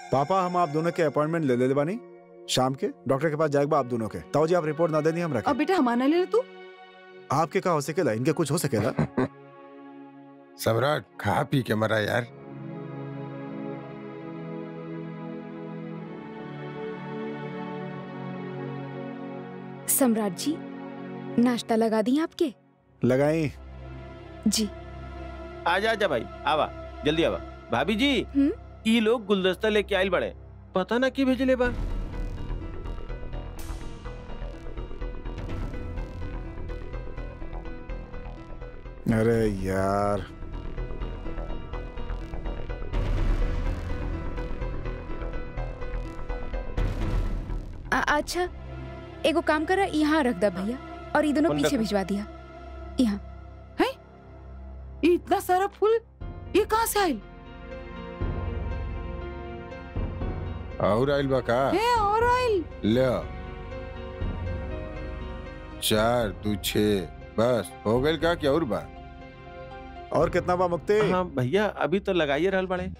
पापा हम आप दोनों के अपॉइंटमेंट ले ले बानी शाम के डॉक्टर के पास जाएगा आप दोनों के ताऊ जी आप रिपोर्ट ना देनी हम रखें अब बेटा हमारा ले ले तू आपके का हो सकेला इनके कुछ हो सकेला सम्राट खा पी के मरा यार सम्राट जी नाश्ता लगा दी आपके लगाई जी आजा आजा भाई आवा जल्दी आवा भाभी जी हम्म? ई लोग गुलदस्ता लेके आइल बड़े पता ना की भेजले बा अरे यार आ, अच्छा एगो काम करा यहाँ रख दा भैया और ये दोनों कौन पीछे रखा? भिजवा दिया यहाँ ये इतना सारा फूल ये कहाँ से आयल और आइल बा का है और आयल ले चार दू छे बस हो गइल का क्या और बा और कितना बा मुक्ति हाँ भैया अभी तो लगाइए रहल बड़े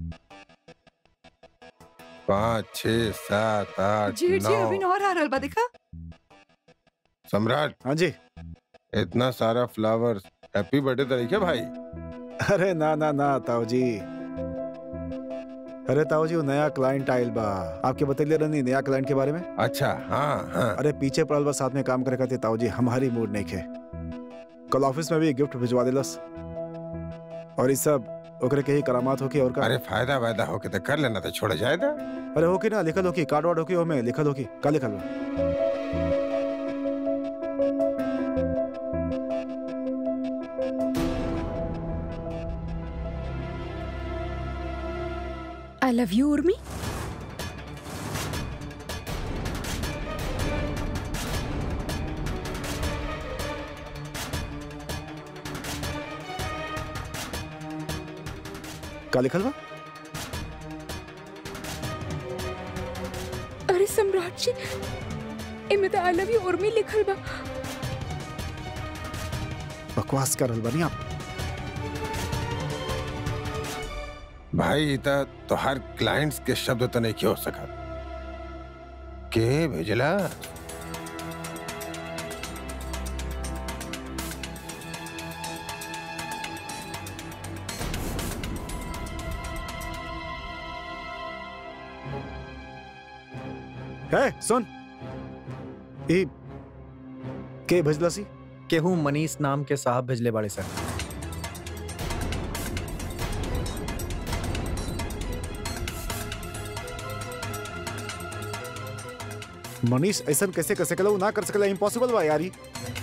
पाँच छः सात आठ जी जी अभी नौ और आ रहल बा देखा सम्राट हाँ जी इतना सारा फ्लावर्स हैप्पी बर्थडे तरीके भाई अरे ना ना ना ताऊ जी अरे ताऊ जी वो नया क्लाइंट आयल बा आपके बतैले रहनी नया क्लाइंट के बारे में अच्छा हाँ हाँ अरे पीछे पड़ल बा साथ में काम करे खातिर ताऊ जी हमारी मूड नहीं खे कल ऑफिस में भी गिफ्ट भिजवा दिलस और इस सब ओकरे के ही करामात होकी और का अरे फायदा वायदा होके तो कर लेना तो छोड़ जाए था अरे होकी ना लिखल होकी कार्ड वार्ड होकी ओमे लिखल होकी का लिखल बा आई लव यू उर्मी का लिखल बा अरे सम्राट जी इमे तो आई लव यू उर्मी लिखल बा बकवास कर रहल बानी आप भाई इता तो हर क्लाइंट्स के शब्द तो नहीं हो सका के भेजला है सुन ई के भेजलसी केहू मनीष नाम के साहब भेजले बाड़े सर मनीष ऐसन कैसे कर सकेला उ ना कर सकेला इम्पॉसिबल बा यारी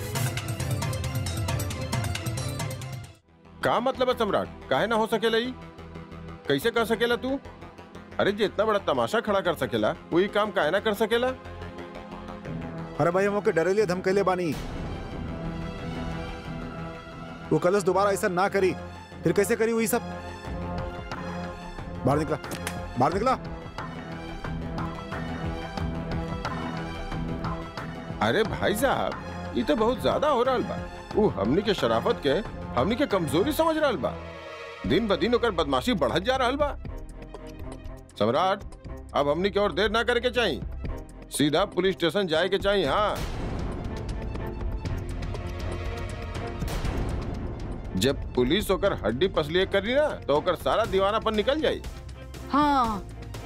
का मतलब है सम्राट काहे ना हो सकेला ई कैसे कर सकेला तू अरे जे इतना बड़ा तमाशा खड़ा कर सकेला वही काम काहे ना कर सकेला अरे भाई हम ओके डरेलिए धमकैले बानी वो कलश दोबारा ऐसा ना करी फिर कैसे करी वही सब बाहर निकला बाहर निकला अरे भाई साहब ये तो बहुत ज्यादा हो रहा बा वो हमनी के शराफत के हमनी के कमजोरी समझ रहा बा दिन ब दिन ओकर बदमाशी बढ़त जा रहा बा सम्राट अब हमनी के और देर ना करे के चाहिए सीधा पुलिस स्टेशन जाए के चाहिए हाँ जब पुलिस ओकर हड्डी पसलिए करी ना तो ओकर सारा दीवानापन निकल जाई हाँ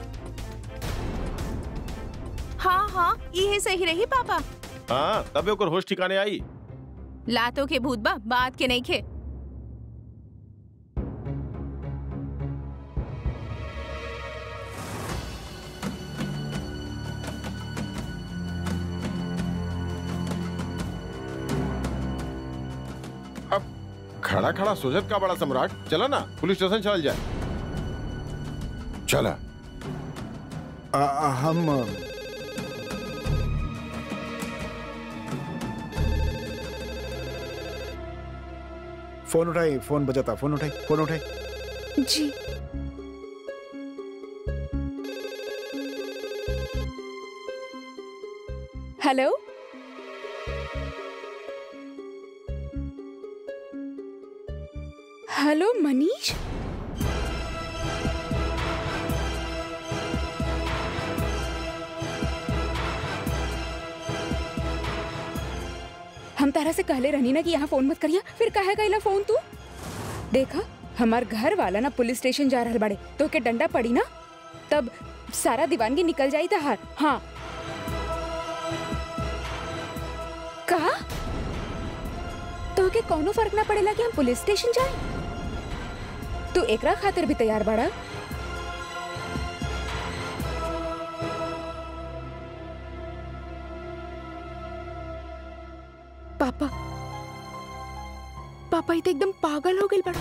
हाँ हाँ ये सही रही पापा हाँ तबे ओकर होश ठिकाने आई लातों के भूत बा बात के नहीं खे अब खड़ा खड़ा सोचत का बड़ा सम्राट चला ना पुलिस स्टेशन चल जाए चला आ, आ, हम फोन उठाई फोन बजाता फोन उठाई फोन उठाई जी हेलो हेलो मनीष हम तारा से कहले रहनी ना कि यहाँ फोन मत करिया फिर काहे कइला फोन तू देखा हमार घर वाला ना पुलिस स्टेशन जा रहल बाड़े तो के डंडा पड़ी ना तब सारा दीवानगी निकल जाई तहार हाँ कहा तो के कौनो फर्क ना पड़ेला कि हम पुलिस स्टेशन जाए तू एकरा खातिर भी तैयार बाड़ा पापा पापा ये तो एकदम पागल हो गई बड़ा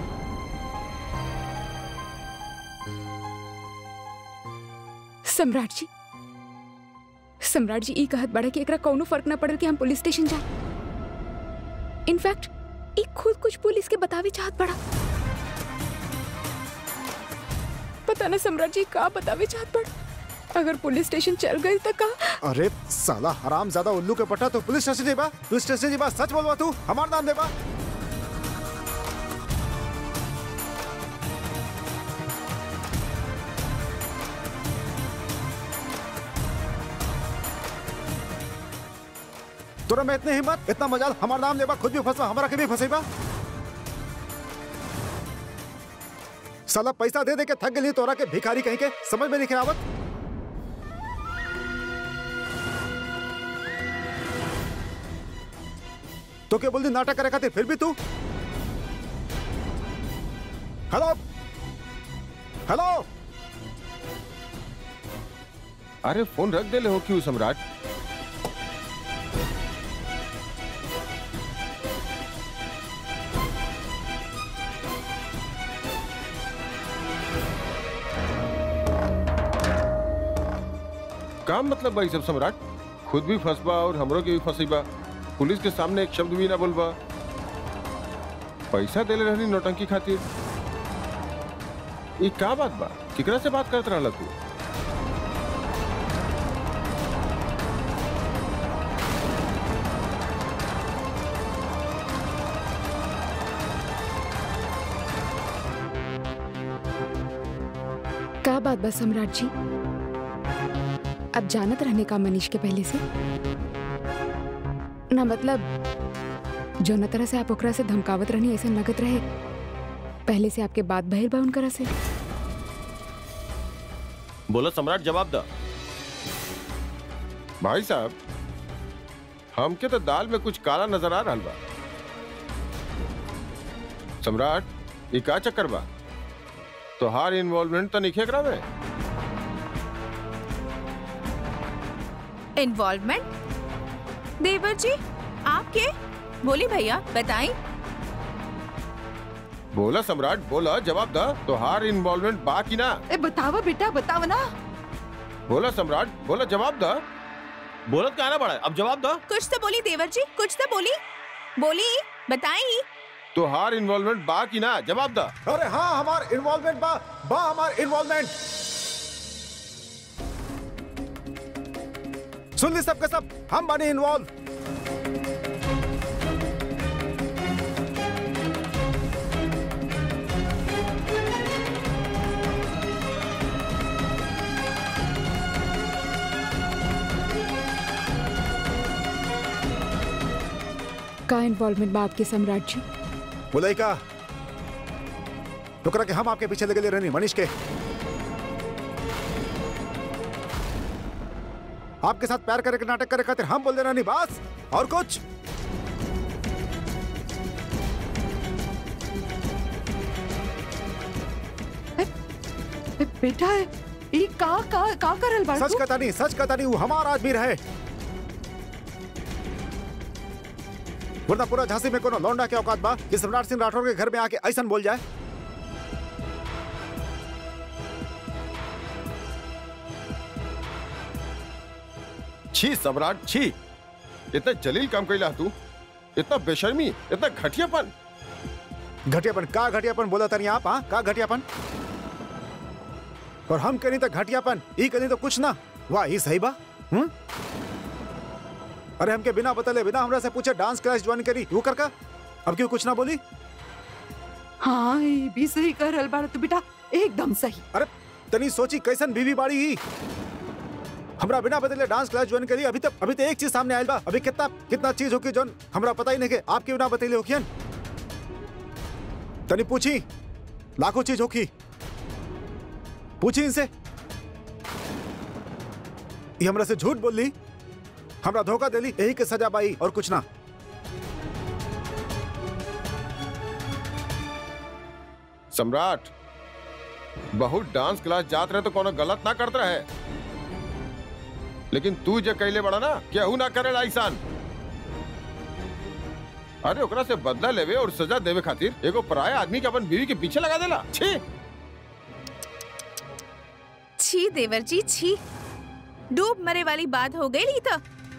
सम्राट जी सम्राट जी ई कहत बड़ा कि एकरा कौनो फर्क ना पड़ल कि हम पुलिस स्टेशन जाए इनफैक्ट ई खुद कुछ पुलिस के बतावे चाहत बड़ा पता ना सम्राट जी का बतावे चाहत बड़ा अगर पुलिस स्टेशन चल गई तो का अरे साला हराम ज्यादा उल्लू के पट्टा तो पुलिस स्टेशन जेबा पुलिस स्टेशन जेबा सच बोलवा तू हमार नाम देबा तोरा में इतने हिम्मत इतना मजाल हमार नाम लेबा खुद भी फंसवा हमारा के भी फंसेबा साला पैसा दे दे के थक गई तोरा के भिखारी कहीं के समझ में नहीं आवत तो क्या बोल दी नाटक करे खातिर फिर भी तू हेलो हेलो अरे फोन रख दे ले हो क्यों सम्राट काम मतलब भाई सब सम्राट खुद भी फंसबा और हमरों के भी फंसीबा पुलिस के सामने एक शब्द भी ना बोलबा पैसा देले रहनी नौटंकी खातिर ये का बात बा केकरा से बात करत रहला तू का बात बस सम्राट जी अब जानत रहने का मनीष के पहले से ना मतलब जो न तरह से आप ओकरा से धमकावत रहनी ऐसे लगत रहे पहले से आपके बात बहिर बा उनकरा से बोलो सम्राट जवाब दा भाई साहब हमके तो दाल में कुछ काला नजर आ रहा बा सम्राट ये का चक्कर बा तोहार इन्वॉल्वमेंट तो नहीं एकरा में इन्वॉल्वमेंट देवर जी आपके बोली भैया बताई बोला सम्राट बोला जवाब दा तोहार इन्वॉल्वमेंट बा की ना ए बतावा बेटा बतावा ना बोला सम्राट बोला जवाब दा बोलत का ना पड़ा अब जवाब दा कुछ तो बोली देवर जी कुछ तो बोली बोली बताई तोहार इन्वॉल्वमेंट बा की ना जवाब दा अरे हाँ हमार इन्वॉल्वमेंट बा बा हमार इन्वॉल्वमेंट सुन ली सब के सब हम बने इन्वॉल्व का इन्वॉल्वमेंट बा आपके सम्राट जी बोलाई का टुकरा के हम आपके पीछे लगे रहनी मनीष के आपके साथ प्यार करे के नाटक करे खातिर हम बोल दे रहनी बस और कुछ ए, बेटा ई का का का करल बा सच तू? कहता नहीं सच कहता नहीं वो हमारा आदमी रहे वरना पूरा झांसी में कोनो लौंडा के औकात बा कि सम्राट सिंह राठौर के घर में आके ऐसा बोल जाए छी सम्राट छी इतना जलील काम कैला तू इतना बेशर्मी इतना घटियापन घटियापन का घटियापन बोला तनी आप हाँ का घटियापन और हम कहीं तो घटियापन ई कहीं तो कुछ ना वाह ही सही बा हम्म अरे हमके बिना बतले बिना हमरा से पूछे डांस क्लास ज्वाइन करी वो कर का अब क्यों कुछ ना बोली हाँ ये भी सही करल बा तू बेटा एकदम सही अरे तनी सोची कैसन बीवी बाड़ी ही हमरा बिना बदले डांस क्लास ज्वाइन करी अभी तक अभी तो एक चीज सामने आयल बा अभी कितना कितना चीज होकी जोन हमरा पता ही नहीं के आपके बिना बतैले होकियन तनी पूछी लाखों चीज होकी पूछी इनसे ये हमरा से झूठ बोल ली हमरा धोखा देली यही के सजा पाई और कुछ ना सम्राट बहुत डांस क्लास जात रहे तो कोनो गलत ना करत रहे लेकिन तू जे कैले बड़ा ना केहू ना करे ऐसान अरे ओकरा से बदला लेवे और सजा देवे खातिर एगो पराया आदमी के अपन बीवी के पीछे लगा देला छी छी देवर जी छी डूब मरे वाली बात हो गई तो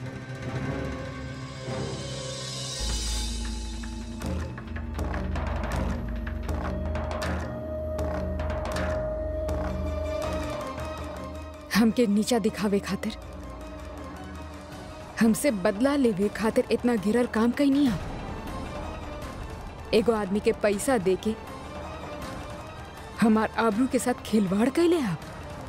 हमके नीचा दिखावे खातिर हमसे बदला लेवे खातिर इतना गिरल काम कहीं नहीं आप एगो आदमी के पैसा देके हमार आबरू के साथ खिलवाड़ कैले आप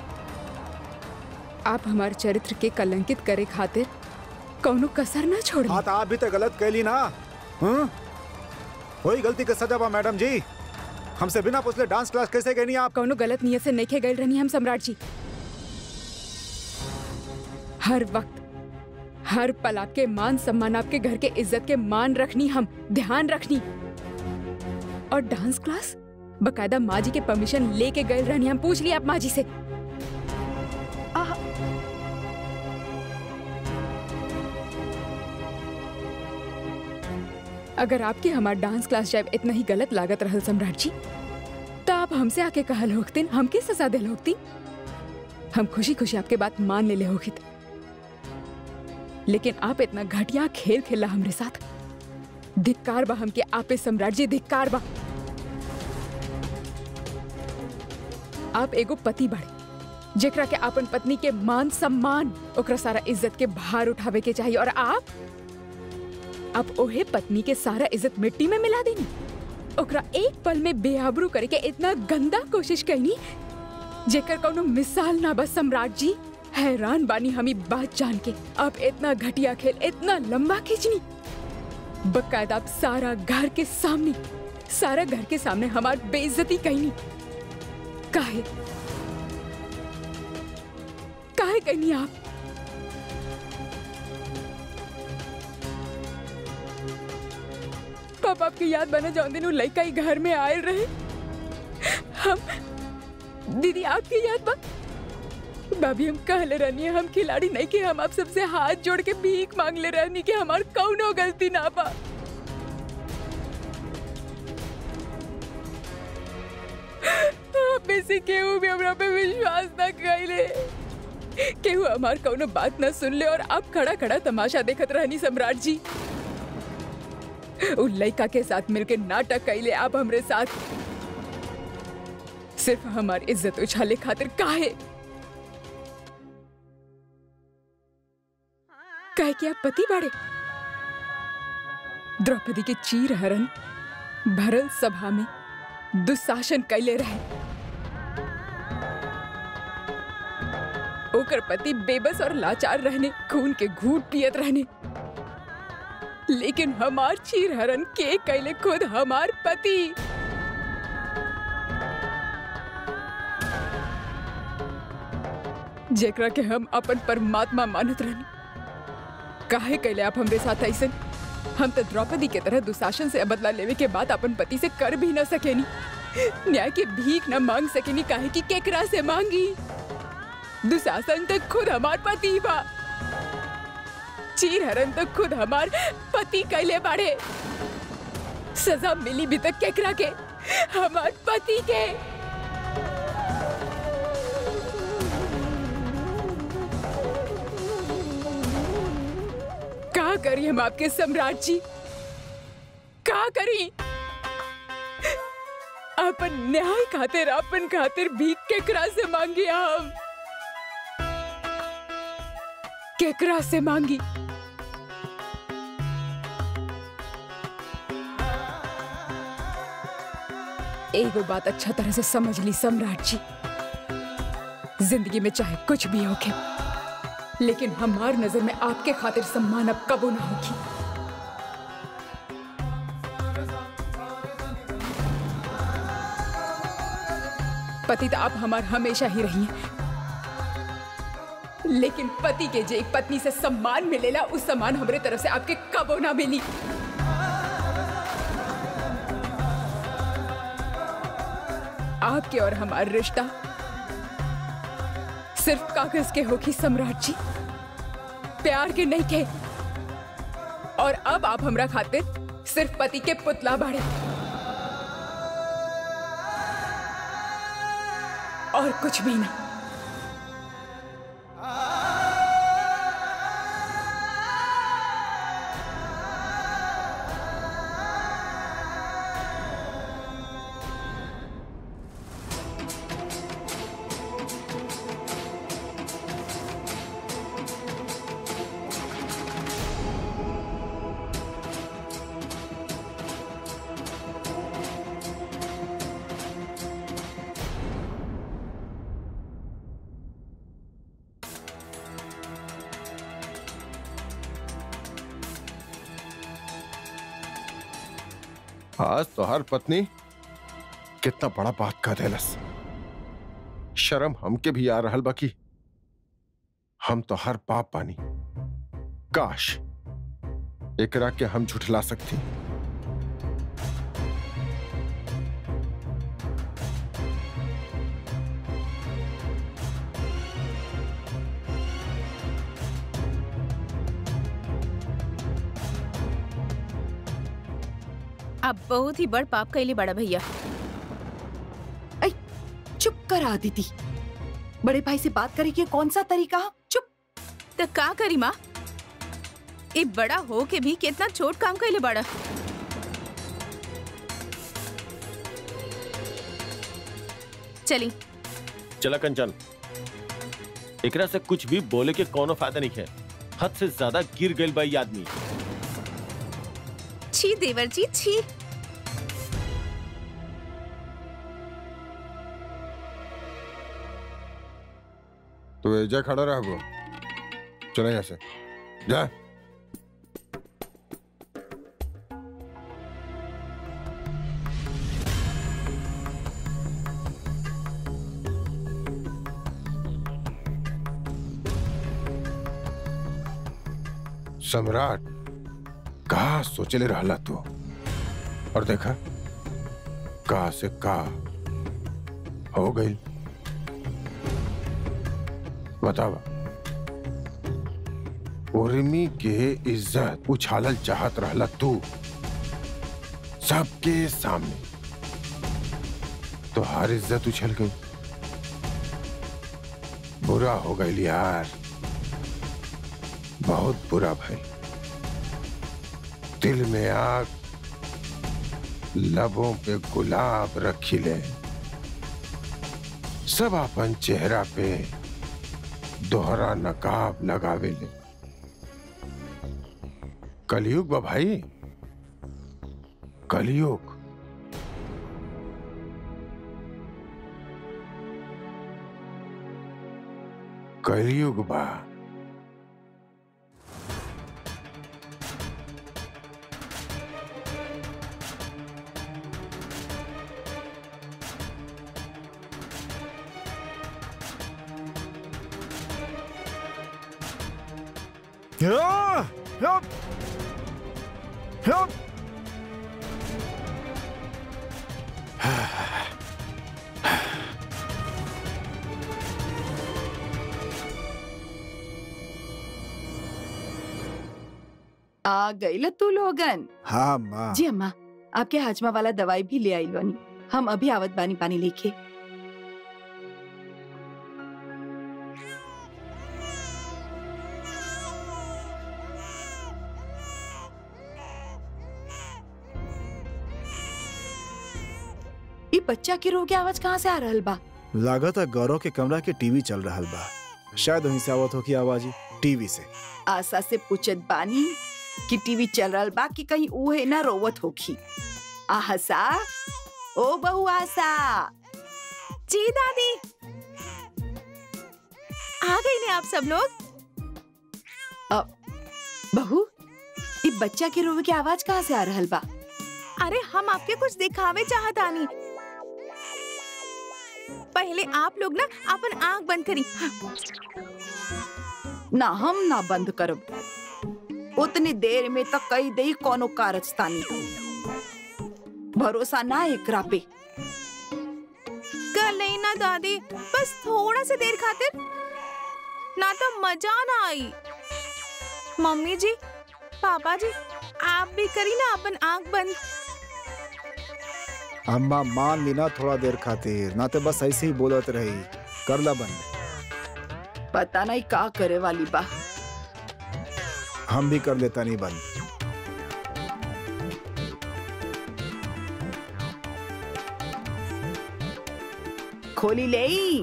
आप हमार चरित्र के कलंकित करे खातिर कौनो कसर ना छोड़ी हाँ तो आप भी तो गलत कैली ना हम्म वही गलती के सजा बा मैडम जी हमसे बिना पूछले डांस क्लास कैसे गई नहीं आप कौनो गलत नियत से नहीं गए रहनी हम सम्राट जी हर वक्त हर पल आपके मान सम्मान आपके घर के इज्जत के मान रखनी हम ध्यान रखनी और डांस क्लास बकायदा माँ जी के परमिशन लेके गए रहनी हम पूछ लिया आप माँ जी से अगर आपके हमार डांस क्लास जाए इतना ही गलत लागत रहल सम्राट जी तो आप हमसे आके कहल होगतिन हमके सजा दिल होगती हम खुशी खुशी आपके बात मान ले ले होगित लेकिन आप इतना घटिया खेल खेला हमरे साथ धिक्कार बा हमके आपे सम्राट जी धिक्कार बा आप एगो पति बाड़े जेकरा के अपन पत्नी के मान सम्मान ओकरा सारा इज्जत के भार उठावे के चाहिए और आप आप ओहे पत्नी के सारा इज्जत मिट्टी में मिला देनी ओकरा एक पल में बेआबरू करे के इतना गंदा कोशिश कैनी जेकर कौनो मिसाल ना बस सम्राट जी हैरान बानी हमी बात जान के आप इतना घटिया खेल इतना लंबा खींचनी बकायदा आप सारा घर के सामने सारा घर के सामने हमार बेइज्जती कैनी काहे काहे कैनी आप पापा आपके याद बना जाओ दिन लड़का ही घर में आयल रहे हम दीदी आपकी याद बा भाभी हम कहले रहनी है हम खिलाड़ी नहीं कि हम आप सबसे हाथ जोड़ के भीख मांग ले रहनी कि हमार कौनो गलती ना बा आप में से केहू भी हमरा पे विश्वास ना कइले केहू हमार कौनो बात ना सुन ले और आप खड़ा खड़ा तमाशा देखत रहनी सम्राट जी उ लड़का के साथ मिलके नाटक कैले आप हमरे साथ सिर्फ हमार इज्जत उछाले खातिर काहे काहे कि आप पति बाड़े द्रौपदी के चीर हरण भरल सभा में दुशासन कैले रहे ओकर पति बेबस और लाचार रहने खून के घूट पियत रहने लेकिन हमार चीर हरण के कैले खुद हमार पति जेकरा के हम अपन परमात्मा मानत रहनी काहे कैले आप हमरे साथ ऐसे हम तो द्रौपदी के तरह दुशासन से बदला लेवे के बाद अपन पति से कर भी न सकेनी न्याय के भीख न मांग सकेनी काहे कि केकरा से मांगी दुशासन तो खुद हमार पति बा चीर हरण तो खुद हमार पति कैले बाड़े सजा मिली भी तक केकरा के हमार पति के का करी हम आपके सम्राट जी का करी अपन न्याय खातिर अपन खातिर भीख केकरा से मांगी हम केकरा से मांगी एगो बात अच्छा तरह से समझ ली सम्राट जी जिंदगी में चाहे कुछ भी होके लेकिन हमार नजर में आपके खातिर सम्मान अब कबो ना होगी पति तो आप हमार हमेशा ही रही हैं लेकिन पति के जे एक पत्नी से सम्मान मिलेला उस सम्मान हमरे तरफ से आपके कबो ना मिली आपके और हमारा रिश्ता सिर्फ कागज के होगी सम्राट जी प्यार के नहीं के और अब आप हमरा खातिर सिर्फ पति के पुतला बाड़े और कुछ भी ना आज तो हर पत्नी कितना बड़ा बात कर देलस शर्म हमके भी आ रहल बाकी हम तो हर पाप पानी काश एकरा के हम झुठला सकती अब बहुत ही बड़ पाप कैले बड़ा भैया चुप कर आदिति बड़े भाई से बात करे के कौन सा तरीका चुप तो का करी माँ ए बड़ा हो के भी कितना छोट काम कैले बड़ा चली चला कंचन एकरा से कुछ भी बोले के कोनो फायदा नहीं है हद से ज्यादा गिर गई बा ये आदमी छी देवर जी छी तो एजा खड़ा रहो चले यहाँ से जा सम्राट कहा सोचले रहला तू और देखा कहा से का हो गई बतावा उर्मी के इज्जत उछालल चाहत रहला तू सबके सामने तो हर इज्जत उछल गई बुरा हो गई यार बहुत बुरा भाई दिल में आग लबों पे गुलाब रखी ले सब अपन चेहरा पे दोहरा नकाब लगावे ले कलयुग बा भाई कलयुग कलयुग बा या! या! या! आ गई ल तू लोगन हाँ माँ जी अम्मा आपके हाजमा वाला दवाई भी ले आई बानी हम अभी आवत बानी पानी लेके ई बच्चा के रो के आवाज कहाँ से आ रहल बा लागत है गौरव के कमरा के टीवी चल रहा बा शायद वहीं से आवत हो की आवाज ही टीवी से आशा से पूछत बानी कि टीवी चल रहल बा कि कहीं उहे ना रोवत होखी आशा ओ बहु आशा जी दादी आ गई ने आप सब लोग बहू ई बच्चा के रोवे की आवाज कहाँ से आ रहल बा अरे हम आपके कुछ दिखावे चाहतानी पहले आप लोग ना अपन आंख बंद करी ना हम ना बंद करब उतनी देर में तक कई दई कोनो कारस्तानी भरोसा ना एकरा पे कर नहीं ना दादी बस थोड़ा से देर खातिर ना तो मजा ना आई मम्मी जी पापा जी आप भी करी ना अपन आंख बंद अम्मा मान ली ना थोड़ा देर खातिर ना तो बस ऐसे ही बोलत रही कर ला बंद पता नहीं का करे वाली बा हम भी कर लेता नहीं बंद खोली ले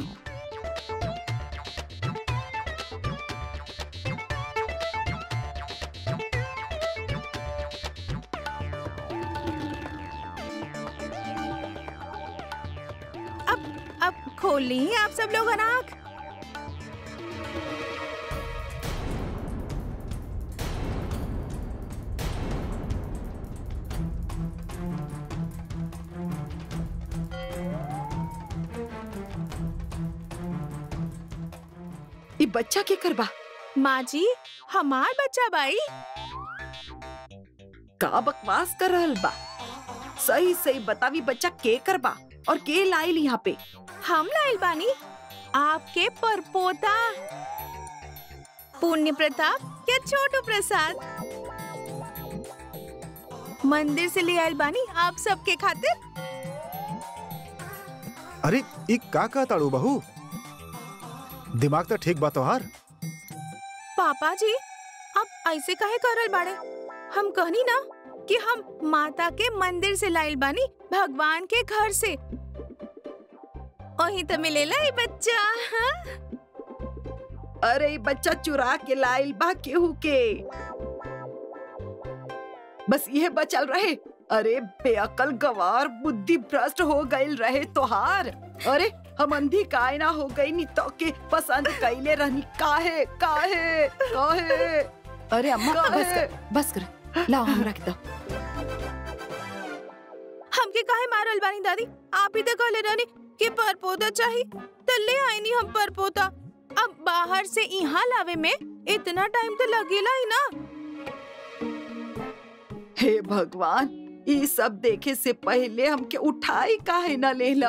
अब अब खोल ली आप सब लोग आंख ई बच्चा के करबा माँ जी हमार बच्चा बाई का बकवास कर रहल बा सही सही बतावी बच्चा के करबा और के लाइल यहाँ पे हम लाइल बानी आपके परपोता पुण्य प्रताप या छोटू प्रसाद मंदिर से ले आइल बानी आप सबके खातिर अरे ई का का ताड़ू बहू दिमाग तो ठीक बात हार पापा जी अब ऐसे काहे करल बाड़े हम कहनी ना कि हम माता के मंदिर से लाइल बानी भगवान के घर से वही तो मिलेला ये बच्चा हाँ? अरे ई बच्चा चुरा के लाइल बा केहू के बस ये बचल रहे अरे बेअकल गवार बुद्धि भ्रष्ट हो गईल रहे तोहार अरे हम अंधी काहे ना हो गई नी तो के पसंद कैले रहनी काहे काहे काहे अरे अम्मा बस कर बस कर लाओ हम रख दो हमके काहे मारल बानी दादी आप ही तो कहले रहनी कि परपोता चाहिए तो ले आईनी हम परपोता अब बाहर से यहाँ लावे में इतना टाइम तो लगेला ही ना हे भगवान ये सब देखे से पहले हमके उठाई काहे ना लेला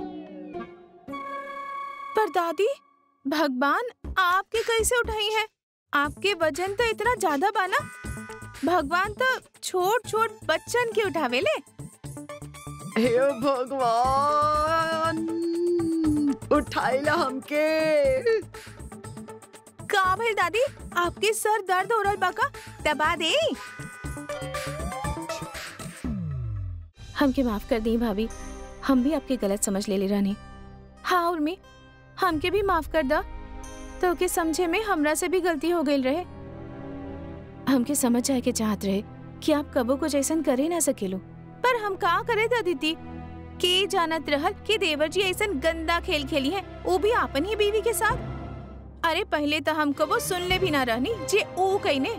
पर दादी भगवान आपके कैसे उठाई है आपके वजन तो इतना ज्यादा बाना भगवान तो छोट छोट बच्चन के उठावे ले हे भगवान उठाइला हमके का भइल दादी आपके सर दर्द हो रहल बा का दबा दे हमके माफ कर दी भाभी हम भी आपके गलत समझ ले ले रहनी हाँ उर्मी हमके भी माफ कर दा तो के समझे में हमरा से भी गलती हो गई रहे हमके समझ जाए के चाहत रहे कि आप कबो कुछ ऐसा करे ना सकेलो पर हम का करे था दीदी के जानत रहल कि देवर जी ऐसा गंदा खेल खेली है वो भी आपन ही बीवी के साथ अरे पहले तो हम कबो सुन ले भी ना रहनी जे ओ कहीने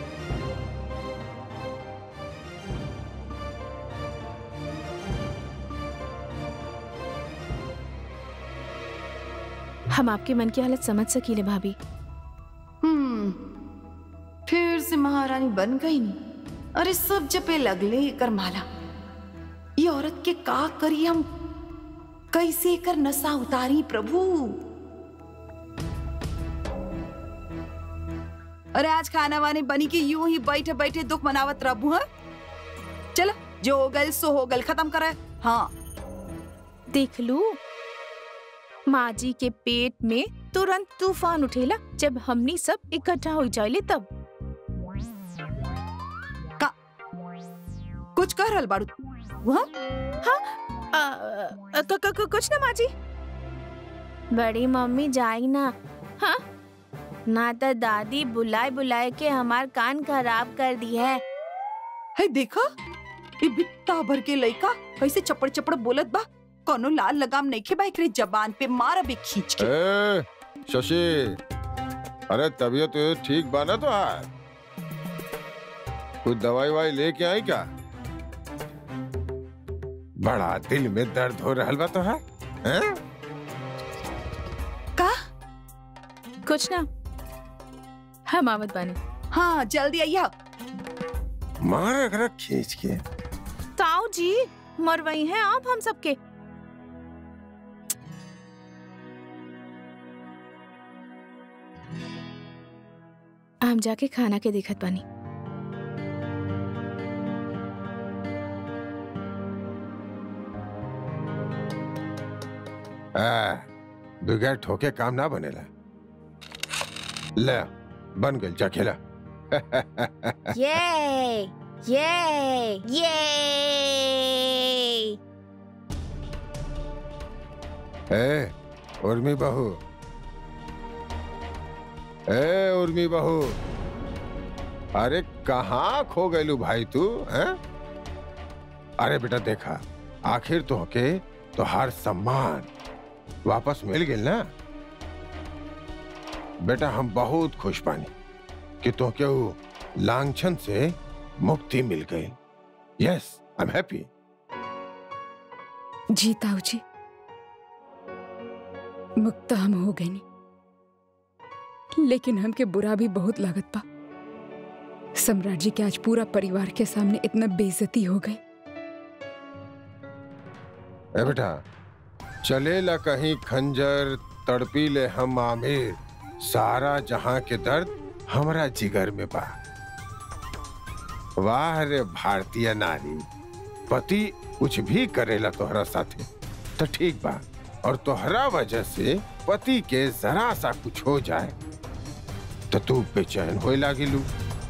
हम आपके मन की हालत समझ सकीले भाभी हम्म फिर से महारानी बन गई नी अरे सब जपे लगले एकर माला ये औरत के का करी हम कैसे एकर नशा उतारी प्रभु अरे आज खाना वाने बनी के यूं ही बैठे बैठे दुख मनावत रहबू हा चलो जो हो गल सो हो गल खत्म करे हाँ देख लू माँ जी के पेट में तुरंत तूफान उठेला जब हमनी सब इकट्ठा हो जाइले तब कुछ कह रहल बारू वहाँ आ, आ, क, क, क, कुछ ना माँ जी बड़ी मम्मी जाई ना हाँ ना तो दादी बुलाए बुलाए के हमार कान खराब कर दी है है देखा ये बित्ता भर के लइका कैसे चपड़ चपड़ बोलत बा कोनो लाल लगाम नहीं खे बा एकरे जबान पे मार अबे खींच के ए, शशि अरे तबीयत तो ठीक बा ना तो हार कुछ दवाई वाई लेके आई क्या बड़ा दिल में दर्द हो रहा बा तो हार हैं? का कुछ ना हम आवत बानी हाँ जल्दी आइया मार अगर खींच के ताऊ जी मरवई हैं आप हम सबके हम जाके खाना के दिखत बानी आ, बगैर ठोके काम ना बनेला ले बन गई जा खेला ये ये ये ए उर्मी बहू ए उर्मी बहू अरे कहाँ खो गईलू भाई तू हैं? अरे बेटा देखा आखिर तो के तो हर सम्मान वापस मिल गई ना बेटा हम बहुत खुश पानी कि तो के ऊ लांछन से मुक्ति मिल गई यस आई एम हैप्पी जी ताऊ जी मुक्त हम हो गए नहीं लेकिन हमके बुरा भी बहुत लागत पा सम्राट जी के आज पूरा परिवार के सामने इतना बेइज्जती हो गई ए बेटा चले ला कहीं खंजर तड़पी ले हम आमिर सारा जहां के दर्द हमरा जिगर में बा वाह रे भारतीय नारी पति कुछ भी करेला तोहरा साथे तो ठीक बा और तोहरा वजह से पति के जरा सा कुछ हो जाए तो तू बेचैन होए लागिलू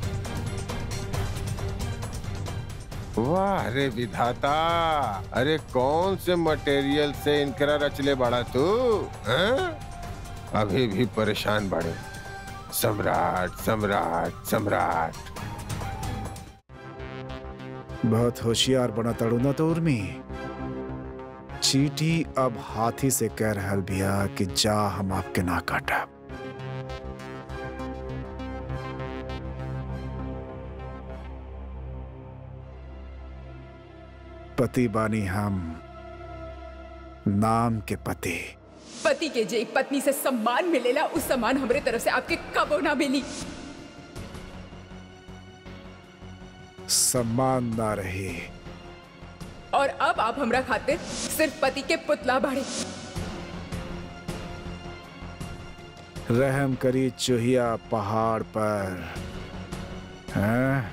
वाह रे विधाता अरे कौन से मटेरियल से इनकरा रचले बड़ा तू हैं? अभी भी परेशान बड़े सम्राट सम्राट सम्राट बहुत होशियार बना तड़ू ना तो उर्मी चीटी अब हाथी से कह रहल बिया कि जा हम आपके ना काटब पति बानी हम नाम के पति पति के जे पत्नी से सम्मान मिलेला उस सम्मान हमरे तरफ से आपके कबो ना मिली सम्मान ना रही और अब आप हमरा खातिर सिर्फ पति के पुतला बाड़े रहम करी चुहिया पहाड़ पर हैं?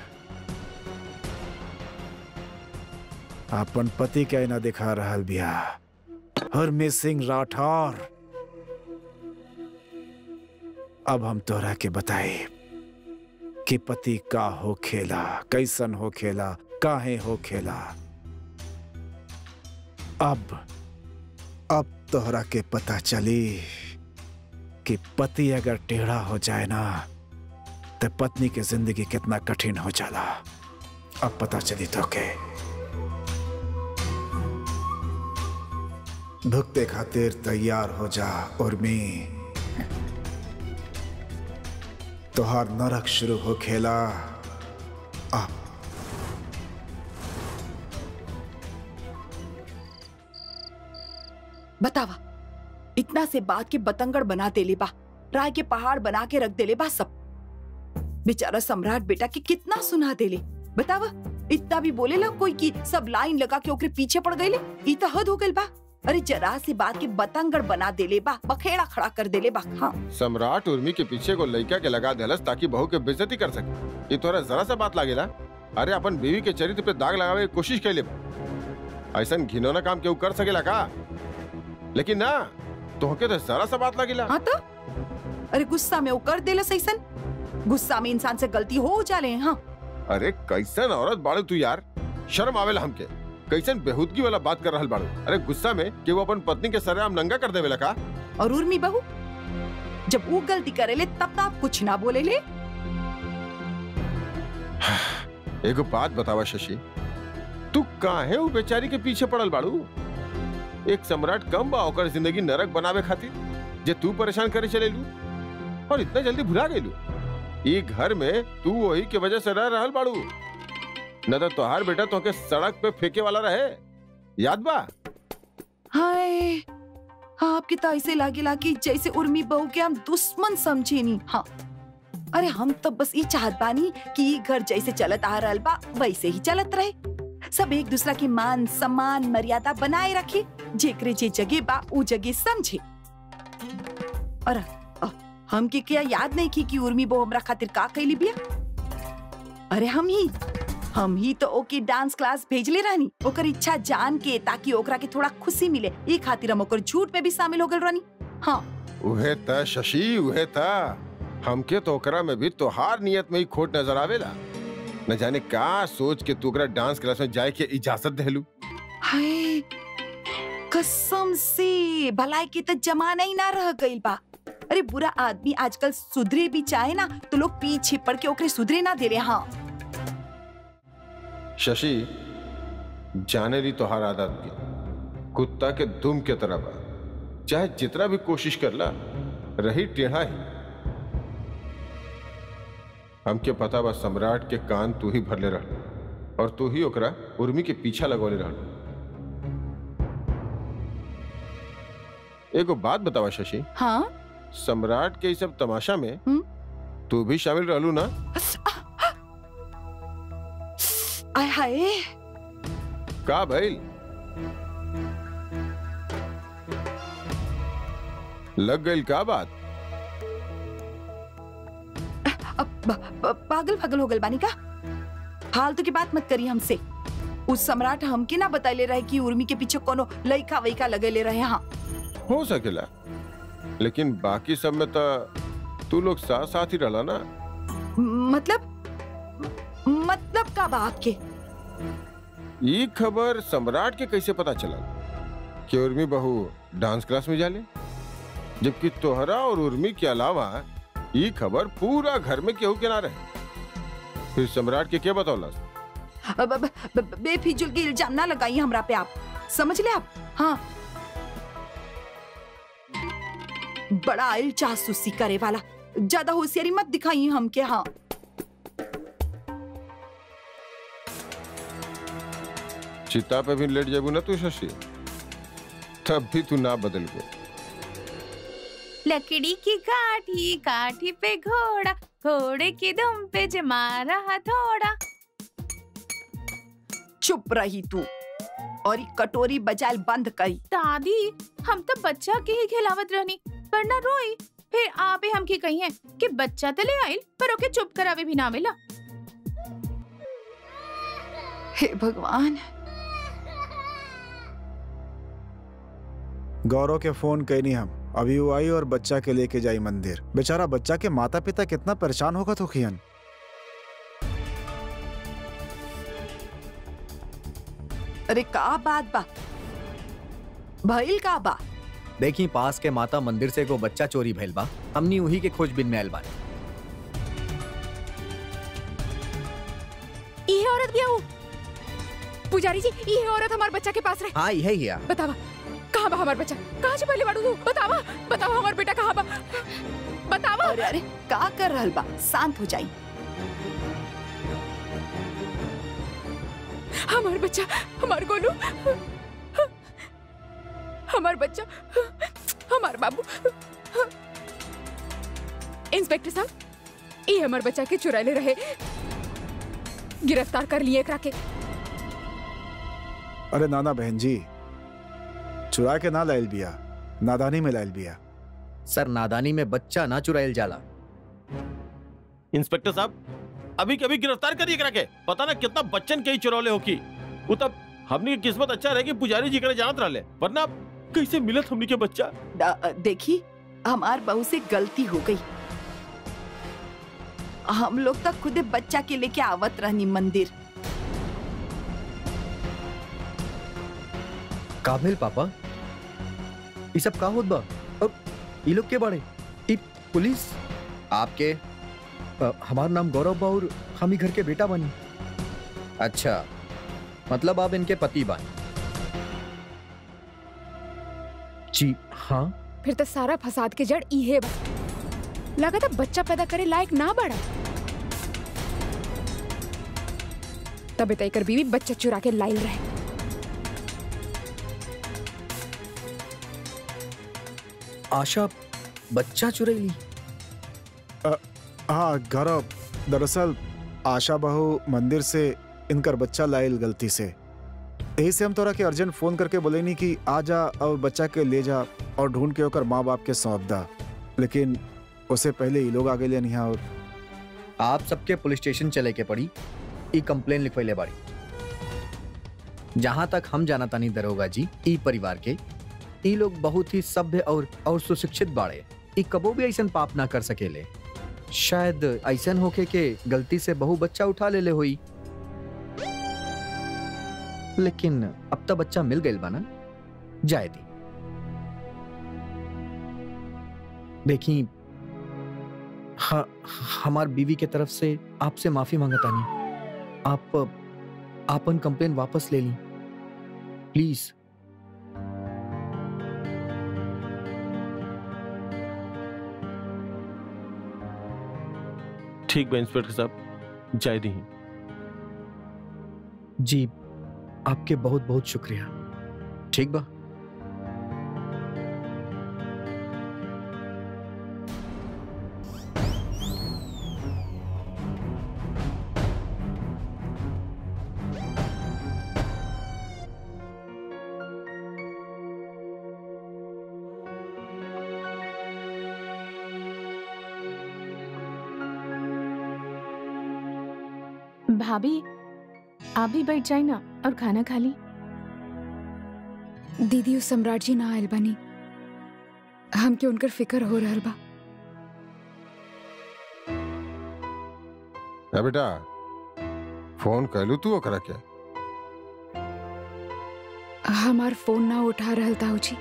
अपन पति के ना दिखा रहल बिया हरमी सिंह राठौर अब हम तोरा के बताए कि पति का हो खेला कैसन हो खेला काहे हो खेला अब अब तोहरा के पता चली कि पति अगर टेढ़ा हो जाए ना तो पत्नी की जिंदगी कितना कठिन हो जाला अब पता चली तो के भुगते खातिर तैयार हो जा उर्मी तोहार नरक शुरू हो खेला अब बतावा इतना से बात के बतंगड़ बना देले बा राय के पहाड़ बना के रख देले बा सब बेचारा सम्राट बेटा के कितना सुना देले बतावा इतना भी बोलेला कोई की सब लाइन लगा के ओकरे पीछे पड़ गईले ई त हद हो गइल बा अरे जरा से बात के बतंगड़ बना देले बा बखेड़ा खड़ा कर देले बा हाँ सम्राट उर्मी के पीछे को लड़का के लगा देलस ताकि बहू के बेइज्जती कर सके ये तोरा जरा सा बात लागेला अरे अपन बीवी के चरित्र पे दाग लगावे की कोशिश कैले बा। ऐसन घिनौना काम केहू कर सकेला का लेकिन ना तोहके तो जरा सा बात लागेला हाँ तो अरे गुस्सा में वो कर देला सैसन गुस्सा में इंसान से गलती हो जाले हाँ अरे कैसन औरत बाड़ू तू यार शर्म आवेला हमके कैसन बेहूदगी वाला बात कर रहल बाड़ू अरे गुस्सा में कि वो अपन पत्नी के सरेआम नंगा कर देवेला का और उर्मी बहू जब वो गलती करेले तब तो आप कुछ ना बोले ले एगो बात बतावा शशि तू काहे वो बेचारी के पीछे पड़ल बाड़ू एक सम्राट कम बा ओकर जिंदगी नरक बनावे खातिर जे तू परेशान करे चलेलू और इतना जल्दी भुला गई ई घर में तू वही के वजह से रह रहल बाड़ू न तो तोहार बेटा तोके सड़क पे फेंके वाला रहे याद बा हाय आपके तो ऐसे लागेला कि जैसे उर्मी बहू के हम दुश्मन समझे नी हाँ अरे हम तो बस ये चाहत बानी कि ई घर जैसे चलत आ रहल बा वैसे ही चलत रहे सब एक दूसरा के मान सम्मान मर्यादा बनाए रखे जेकरे जे जगह बा उ जगह समझे और अ, हमके क्या याद नहीं की कि उर्मी बहू हमरा खातिर का कैली बिया अरे हम ही हम ही तो ओके डांस क्लास भेजले रहनी ओकर इच्छा जान के ताकि ओकरा के थोड़ा खुशी मिले ई खातिर हम ओकर झूठ में भी शामिल हो गल रहनी हाँ उहे त शशि उहे त हमके तो ओकरा में भी तोहार नियत में ही खोट नजर आवेला न जाने का सोच के तू ओकरा डांस क्लास में जाए के इजाजत देलू हाय कसम से भलाई के तो जमाना ही ना रह गइल बा अरे बुरा आदमी आजकल सुधरे भी चाहे ना तो लोग पीछे पड़ के ओकरे सुधरे ना दे रहे हाँ शशि जाने ली तोहार आदत की कुत्ता के दुम के तरह बा चाहे जितना भी कोशिश कर ला रही टेढ़ा ही हमके पता बा सम्राट के कान तू ही भरले रह और तू ही ओकरा उर्मी के पीछा लगौले रह एगो बात बतावा शशि हाँ सम्राट के इस सब तमाशा में हम्म? तू भी शामिल रहलू ना आय हाय का भइल लग गई का बात अब ब- ब- पागल पागल हो गल बानी का फालतू की बात मत करी हमसे उस सम्राट हमके ना बतैले रहे कि उर्मी के पीछे कोनो लइका वैका लगेले रहे हाँ हो सकेला लेकिन बाकी सब में तो तू लोग साथ साथ ही रहला ना मतलब मतलब का बा आपके ये खबर सम्राट के कैसे पता चला कि उर्मी बहू डांस क्लास में जाले जबकि तोहरा और उर्मी के अलावा ये खबर पूरा घर में केहू के ना रहे फिर सम्राट के क्या बतौला अब- अब- ब- बेफिजुल के इल्जाम ना लगाइए हमरा पे आप समझ ले आप हाँ बड़ा आइल जासूसी करे वाला ज्यादा होशियारी मत दिखाइए हमके हाँ चिता पे भी लेट जाबू ना तू शशि तब भी तू ना बदल गो लकड़ी की काठी काठी पे घोड़ा घोड़े की दुम पे जमा रहा थोड़ा चुप रही तू और ये कटोरी बजाल बंद करी दादी हम तो बच्चा के ही खिलावत रहनी पर ना रोई फिर आपे हमके कहिए कि बच्चा तो ले आइल पर ओके चुप करावे भी ना मिला हे भगवान गौरव के फोन कैनी हम अभी वो आई और बच्चा के लेके जाई मंदिर बेचारा बच्चा के माता पिता कितना परेशान होगा तो खियन अरे का बात बा भइल का बा देखी पास के माता मंदिर से एगो बच्चा चोरी भइल बा हमनी उही के खोजबीन में आयल बानी ये औरत भी आओ पुजारी जी ये औरत हमारे बच्चा के पास रहे हाँ यही हिया बतावा कहाँ बा हमार बच्चा कहाँ से पहले बाड़ू तू बतावा बतावा हमार बेटा कहाँ बा बतावा अरे अरे का कर रहल बा शांत हो जाई हमार बच्चा हमार गोलू हमार बच्चा हमार बाबू इंस्पेक्टर साहब ये हमार बच्चा के चुरा ले रहे गिरफ्तार कर लिए एकरा के अरे नाना बहन जी चुरा के ना लाइल बिया नादानी में लाइल बिया सर नादानी में बच्चा ना चुराइल जाला इंस्पेक्टर साहब अभी कभी गिरफ्तार करिए करा के पता ना कितना बच्चन के ही चुरौले हो की वो तब हमनी की किस्मत अच्छा रहे कि पुजारी जी करे जानत रहले वरना कैसे मिलत हमनी के बच्चा द- देखी हमार बहू से गलती हो गई हम लोग तक खुद बच्चा के लेके आवत रहनी मंदिर का भेल पापा ये सब का होत बा और ये लोग के बाड़े ई पुलिस आपके अ, हमार नाम गौरव बा और हम ही घर के बेटा बनी अच्छा मतलब आप इनके पति बानी जी हाँ फिर तो सारा फसाद के जड़ इहे बा लगा था बच्चा पैदा करे लायक ना बड़ा तबे तय कर बीवी बच्चा चुरा के लाइल रहे आशा बच्चा चुरैली हाँ गौरव दरअसल आशा बहू मंदिर से इनकर बच्चा लाइल गलती से यही से हम तोरा के अर्जेंट फोन करके बोले नहीं कि आ जा और बच्चा के ले जा और ढूंढ के ओकर माँ बाप के सौंप दा लेकिन उससे पहले ये लोग आ गए यहाँ और आप सबके पुलिस स्टेशन चले के पड़ी ई कंप्लेन लिखवैले बाड़ी जहां तक हम जाना तानी दरोगा जी ई परिवार के ई लोग बहुत ही सभ्य और और सुशिक्षित बाड़े ई कबो भी ऐसन पाप ना कर सकेले शायद ऐसन होके के गलती से बहु बच्चा उठा लेले होई लेकिन अब तक बच्चा मिल गइल बा ना जाए दी देखी हाँ हमार बीवी के तरफ से आपसे माफी मांगता नहीं आप आपन कंप्लेन वापस ले ली प्लीज ठीक बा इंस्पेक्टर साहब जाय दी जी आपके बहुत बहुत शुक्रिया ठीक बा भाभी आप भी बैठ जाए ना और खाना खा ली दीदी उस सम्राट जी ना आयल बनी हमके उनकर फिकर हो रहल बा है बेटा फोन कहलू तू ओकरा के हमार फोन ना उठा रहल ताऊ जी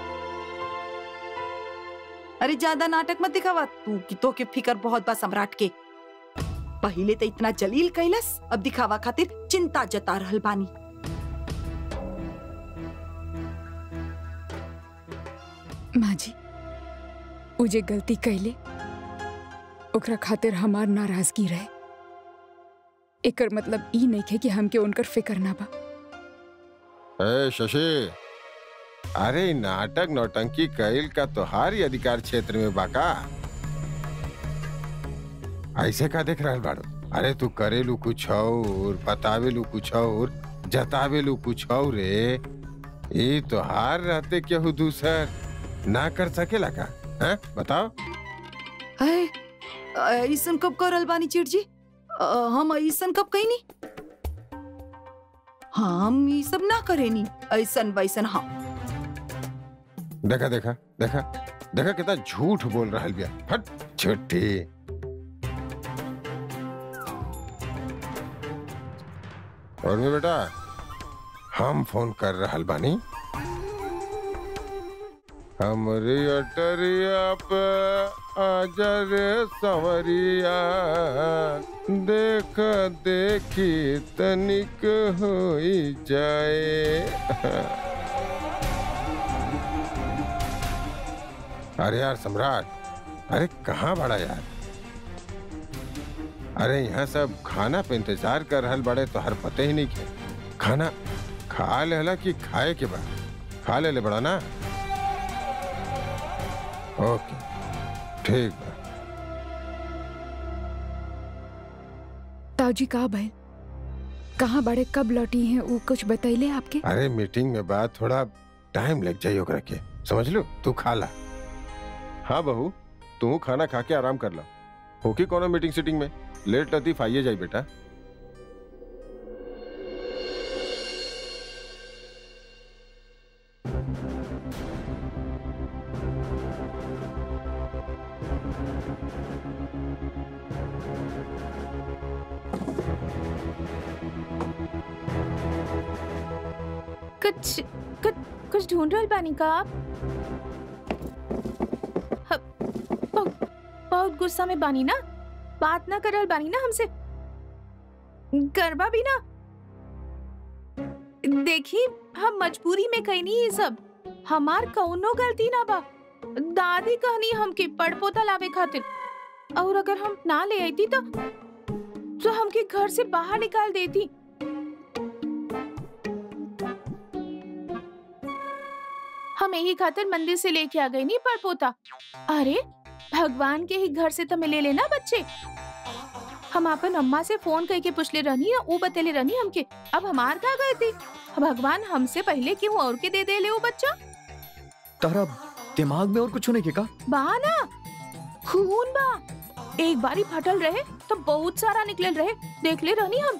अरे ज्यादा नाटक मत दिखावा तू की तो के फिकर बहुत बा सम्राट के पहले तो इतना जलील कैलस अब दिखावा खातिर चिंता जता रहल बानी माँ जी उ जे गलती कैले ओकरा खातिर हमार नाराजगी रहे एकर मतलब ई नहीं है कि हमके उनकर फिकर ना बा ए शशि अरे इ नाटक नौटंकी कैल का तोहार ही अधिकार क्षेत्र में बाका ऐसे का देख रहल बाड़ू अरे तू करेलू कुछ और बतावेलू कुछ और जतावेलू कुछ और रे ये तोहार रहते केहू दूसर ना कर सकेला का हैं बताओ अरे ऐसन कब करल बानी चिड़ जी अ, हम ऐसन कब कहीं हम ये सब ना करेनी ऐसन वैसन हाँ देखा देखा देखा देखा कितना झूठ बोल रहा बिया हट छुट्टी और भी बेटा हम फोन कर रहल बानी हमरी अटरिया पे आजा रे संवरिया देख देखी तनिक होई जाए अरे यार सम्राट अरे कहाँ बड़ा यार अरे यहाँ सब खाना पे इंतजार कर रहल बड़े तो हर पते ही नहीं के खाना खा लेला कि खाए के बाद खा ले ले बड़ा ना ओके ठीक बा ताऊ जी का भइल कहाँ बड़े कब लौटी हैं वो कुछ बतैले आपके अरे मीटिंग में बात थोड़ा टाइम लग जाये ओकरा के समझ लो तू खा ला हाँ बहू तू खाना खा के आराम कर ला होकी कोनो मीटिंग सीटिंग में लेट लतीफ आइए जाई बेटा कुछ कुछ कुछ ढूंढ रहल बानी का आप ह- बहुत बहुत गुस्सा में बानी ना बात ना करल बानी ना हमसे गरबा भी ना देखी हम मजबूरी में कहीं नहीं ये सब हमार कौनो गलती ना बा दादी कहनी हमके पड़पोता लावे खातिर और अगर हम ना ले आई थी तो तो हमके घर से बाहर निकाल देती हम यही खातिर मंदिर से लेके आ गए नहीं पर पोता अरे भगवान के ही घर से तो मिले लेना बच्चे हम अपन अम्मा से फोन करके पूछले रहनी है वो बतेले रहनी हमके अब हमार का गए थी भगवान हमसे पहले क्यों और के दे दे ले वो बच्चा तारा दिमाग में और कुछ होने के का बा ना खून बा एक बारी फटल रहे तो बहुत सारा निकलल रहे देख ले रहनी हम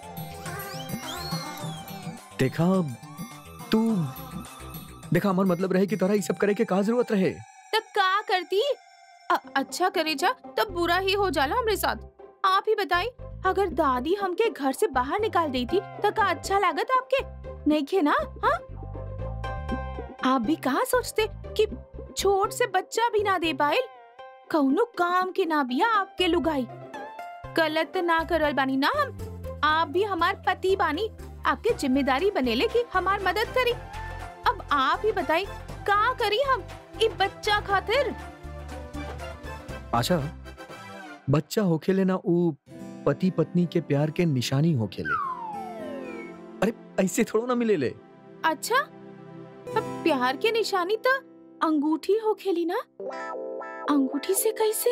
देखा तू देखा हमार मतलब रहे कि तोरा ये सब करे के का जरूरत रहे तो का करती अ- अच्छा करे जा तब बुरा ही हो जाला हमरे साथ आप ही बताई अगर दादी हमके घर से बाहर निकाल देती तो का अच्छा लागत आपके नहीं खे ना हाँ आप भी कहा सोचते कि छोट से बच्चा भी ना दे पाए कौनो काम के ना बिया आपके लुगाई गलत ना करल बानी ना हम आप भी हमार पति बानी आपके जिम्मेदारी बनेले कि हमार मदद करी अब आप ही बताई का करी हम ई बच्चा खातिर आशा बच्चा होखेले ना ऊ पति पत्नी के प्यार के निशानी होखेले अरे ऐसे थोड़ा ना मिले ले अच्छा अब प्यार के निशानी तो अंगूठी हो खेली ना अंगूठी से कैसे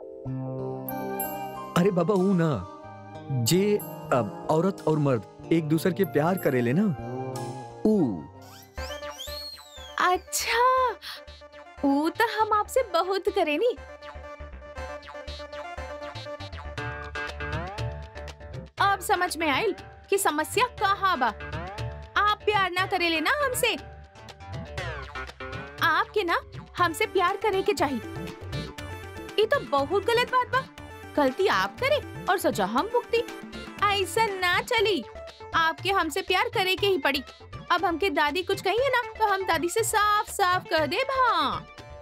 अरे बाबा ऊ ना जे अब औरत और मर्द एक दूसरे के प्यार करेले ना ऊ अच्छा वो तो हम आपसे बहुत करेनी अब समझ में आई कि समस्या कहाँ बा आप प्यार ना करे लेना हमसे आपके ना हमसे प्यार करे के चाहिए ये तो बहुत गलत बात बा गलती आप करे और सजा हम भुगती ऐसा ना चली आपके हमसे प्यार करे के ही पड़ी अब हमके दादी कुछ कही है ना तो हम दादी से साफ साफ कह दे हाँ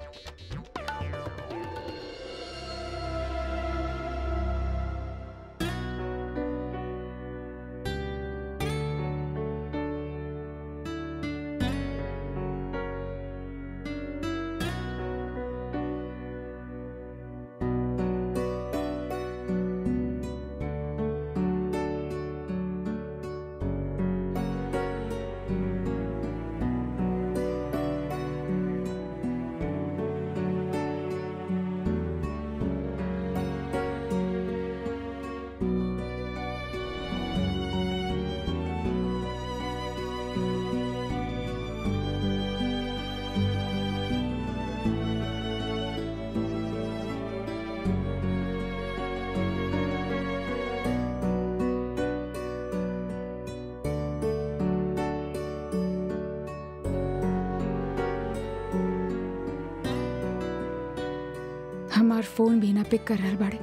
हमार फोन भी ना पिक कर रहल बाड़े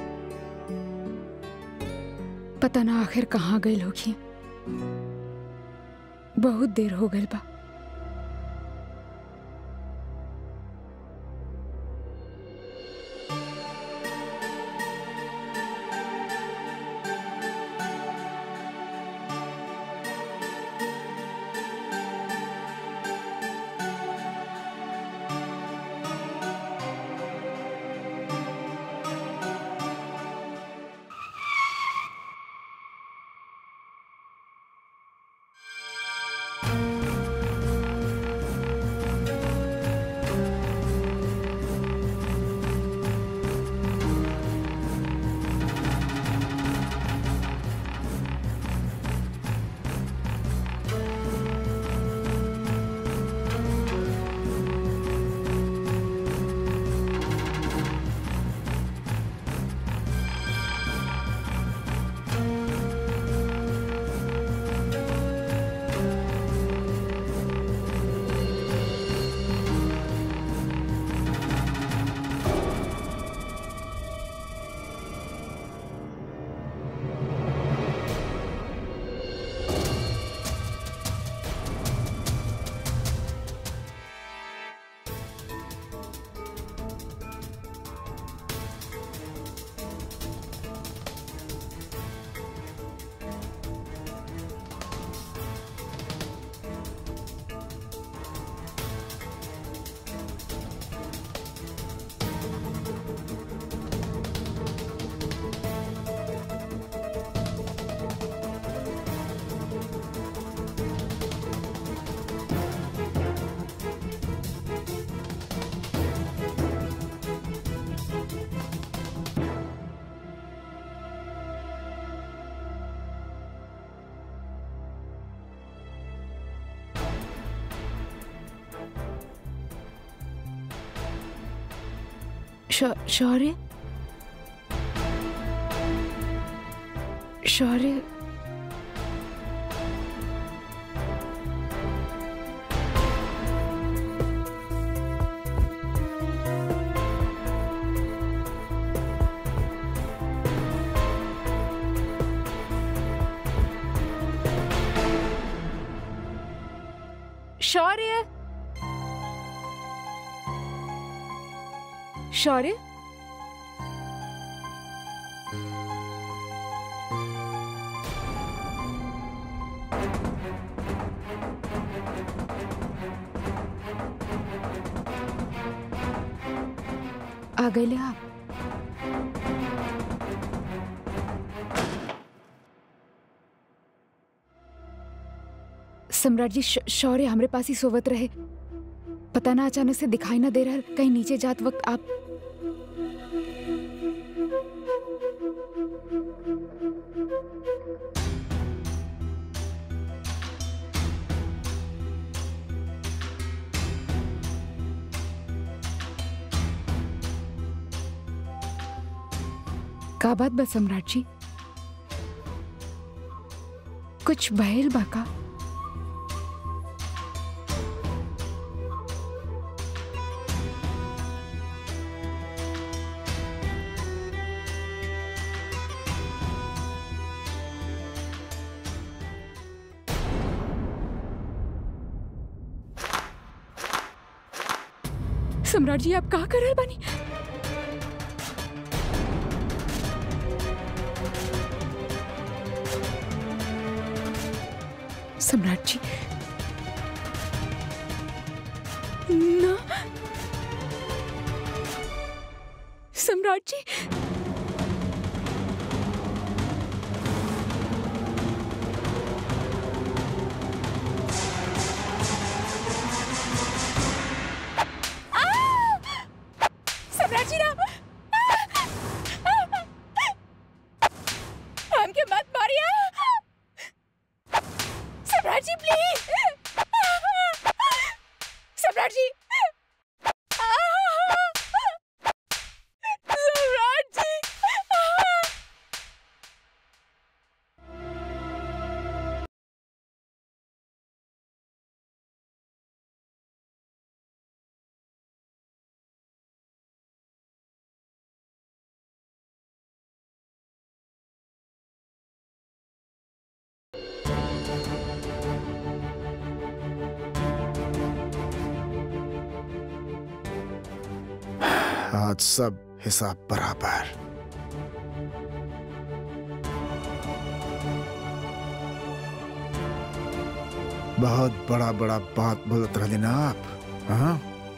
पता ना आखिर कहाँ गई होगी बहुत देर हो गई बा श- शौर्य शौर्य शौर्य शौर्य आ गए आप सम्राट जी श- शौर्य हमरे पास ही सोवत रहे पता ना अचानक से दिखाई ना दे रहा कहीं नीचे जात वक्त आप का बात बा सम्राट जी कुछ भयल बा का सम्राट जी आप का कर रहल बानी सम्राट जी ना सम्राट जी सम्राट जी ना हमके मत मारिए सम्राट जी प्लीज सम्राट जी सम्राट जी आज सब हिसाब बराबर बहुत बड़ा बड़ा बात बोलत रहली ना आप हाँ?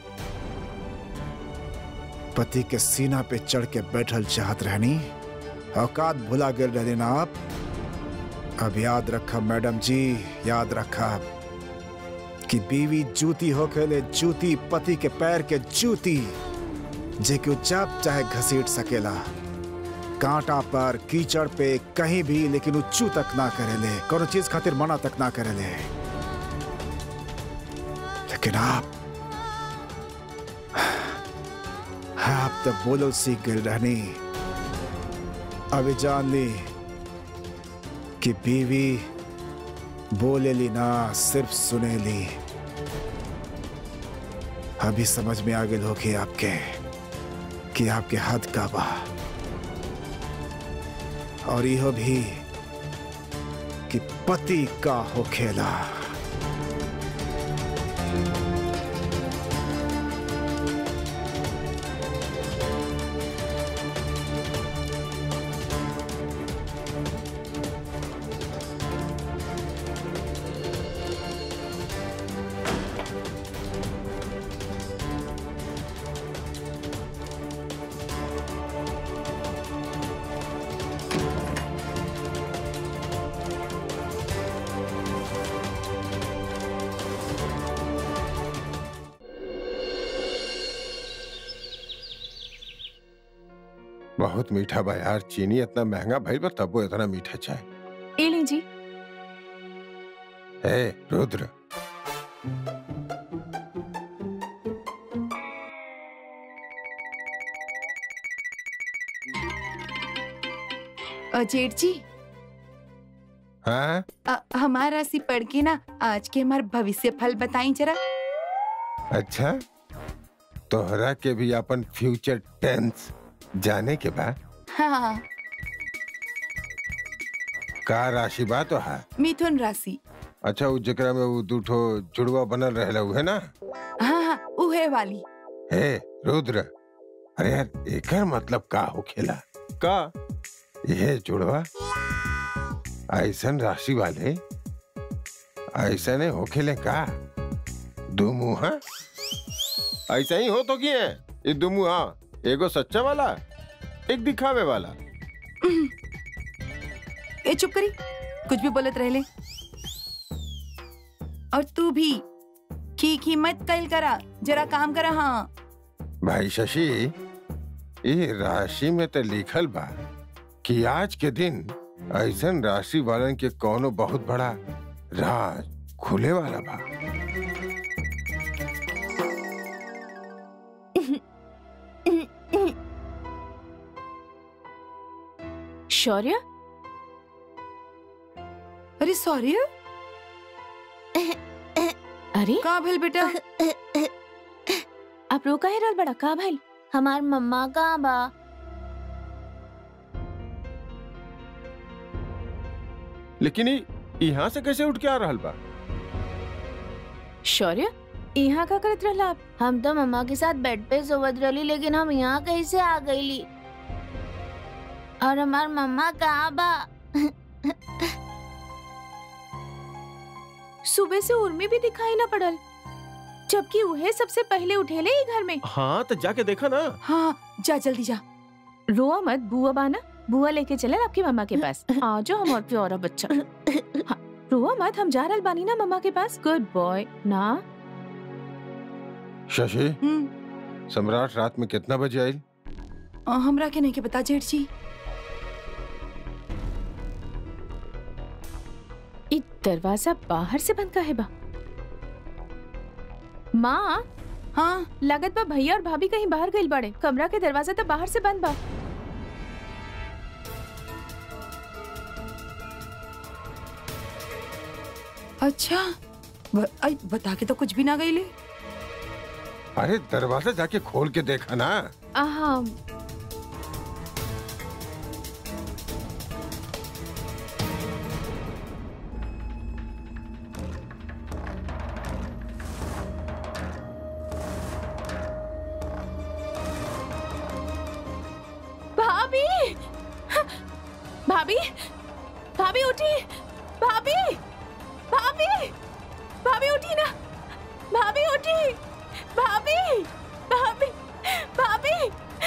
पति के सीना पे चढ़ के बैठल चाहत रहनी औकात भुला गिर रहली ना आप अब याद रखा मैडम जी याद रखा कि बीवी जूती होके जूती पति के पैर के जूती जे कि चाप चाहे घसीट सकेला कांटा पर कीचड़ पे कहीं भी लेकिन उच्चू तक ना करेले कोनो चीज खातिर मना तक ना करेले लेकिन आप आप तो बोलो सीख गए रहनी अभी जान ली कि बीवी बोले ली ना सिर्फ सुने ली अभी समझ में आ गए होगी आपके कि आपके हद का बा और यह भी कि पति का हो खेला बहुत मीठा बा यार चीनी इतना महंगा भइल बा तबो इतना मीठा चाय ए लीजिए हे रुद्र अ, जेठ जी हाँ अ, हमारा राशि पढ़ के ना आज के हमार भविष्य फल बताई जरा अच्छा तोहरा के भी अपन फ्यूचर टेंस जाने के बाद हाँ का राशि बा तो है मिथुन राशि अच्छा उ जकरा में वो दूठो जुड़वा बनल रहेला उहे ना हाँ हाँ उहे वाली हे रुद्र अरे यार एकर मतलब का होखेला का यह जुड़वा ऐसन राशि वाले ऐसने होखेले का दो मुहा ऐसा ही हो तो की है ये दुमु हाँ एगो सच्चा वाला एक दिखावे वाला ए चुप करी कुछ भी बोलत रहले और तू भी की की मत कल करा जरा काम करा हाँ भाई शशि ये राशि में तो लिखल बा कि आज के दिन ऐसन राशि वालन के कोनो बहुत बड़ा राज खुले वाला बा शौर्य अरे सॉरी अरे का भेल बेटा आप रोका है रहल बड़ा का भाई हमार मम्मा कहाँ बा लेकिन ये यहाँ से कैसे उठ के आ रहल बा शौर्य यहाँ का करत रहला आप हम तो मम्मा के साथ बेड पे सोवत रहली लेकिन हम यहाँ कैसे आ गईली और हमार मम्मा कहाँ बा सुबह से उर्मी भी दिखाई ना पड़ल जबकि उहे सबसे पहले उठेले ही घर में हाँ तो जाके देखा ना हाँ जा जल्दी जा रोआ मत बुआ बाना बुआ लेके चले आपकी मम्मा के पास आ जाओ हमार प्यारा बच्चा हाँ, रोआ मत हम जा रहल बानी ना मम्मा के पास गुड बॉय ना शशि हम्म सम्राट रात में कितना बजे आई अ, हमरा के नहीं के बता जेठ जी इ दरवाजा बाहर से बंद का है बा माँ हाँ लागत बा भैया और भाभी कहीं बाहर गइल बाड़े कमरा के दरवाजा तो बाहर से बंद बा अच्छा ब, आई, बता के तो कुछ भी ना गई ले अरे दरवाजा जाके खोल के देखा ना आहा भाभी भाभी भाभी उठी भाभी भाभी भाभी उठी ना भाभी उठी भाभी भाभी भाभी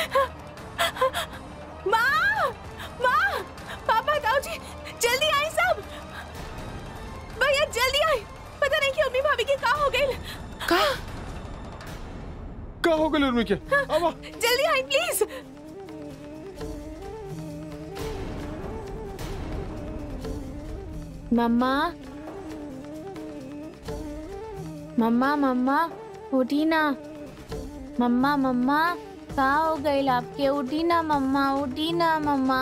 माँ माँ पापा ताऊ जी जल्दी आई सब भैया जल्दी आई पता नहीं कि अम्मी भाभी की का हो गई का का हो गए उर्मी के अब जल्दी आई प्लीज मम्मा मम्मा मम्मा उठी ना मम्मा मम्मा कहाँ हो गई आपके उठी ना मम्मा उठी ना मम्मा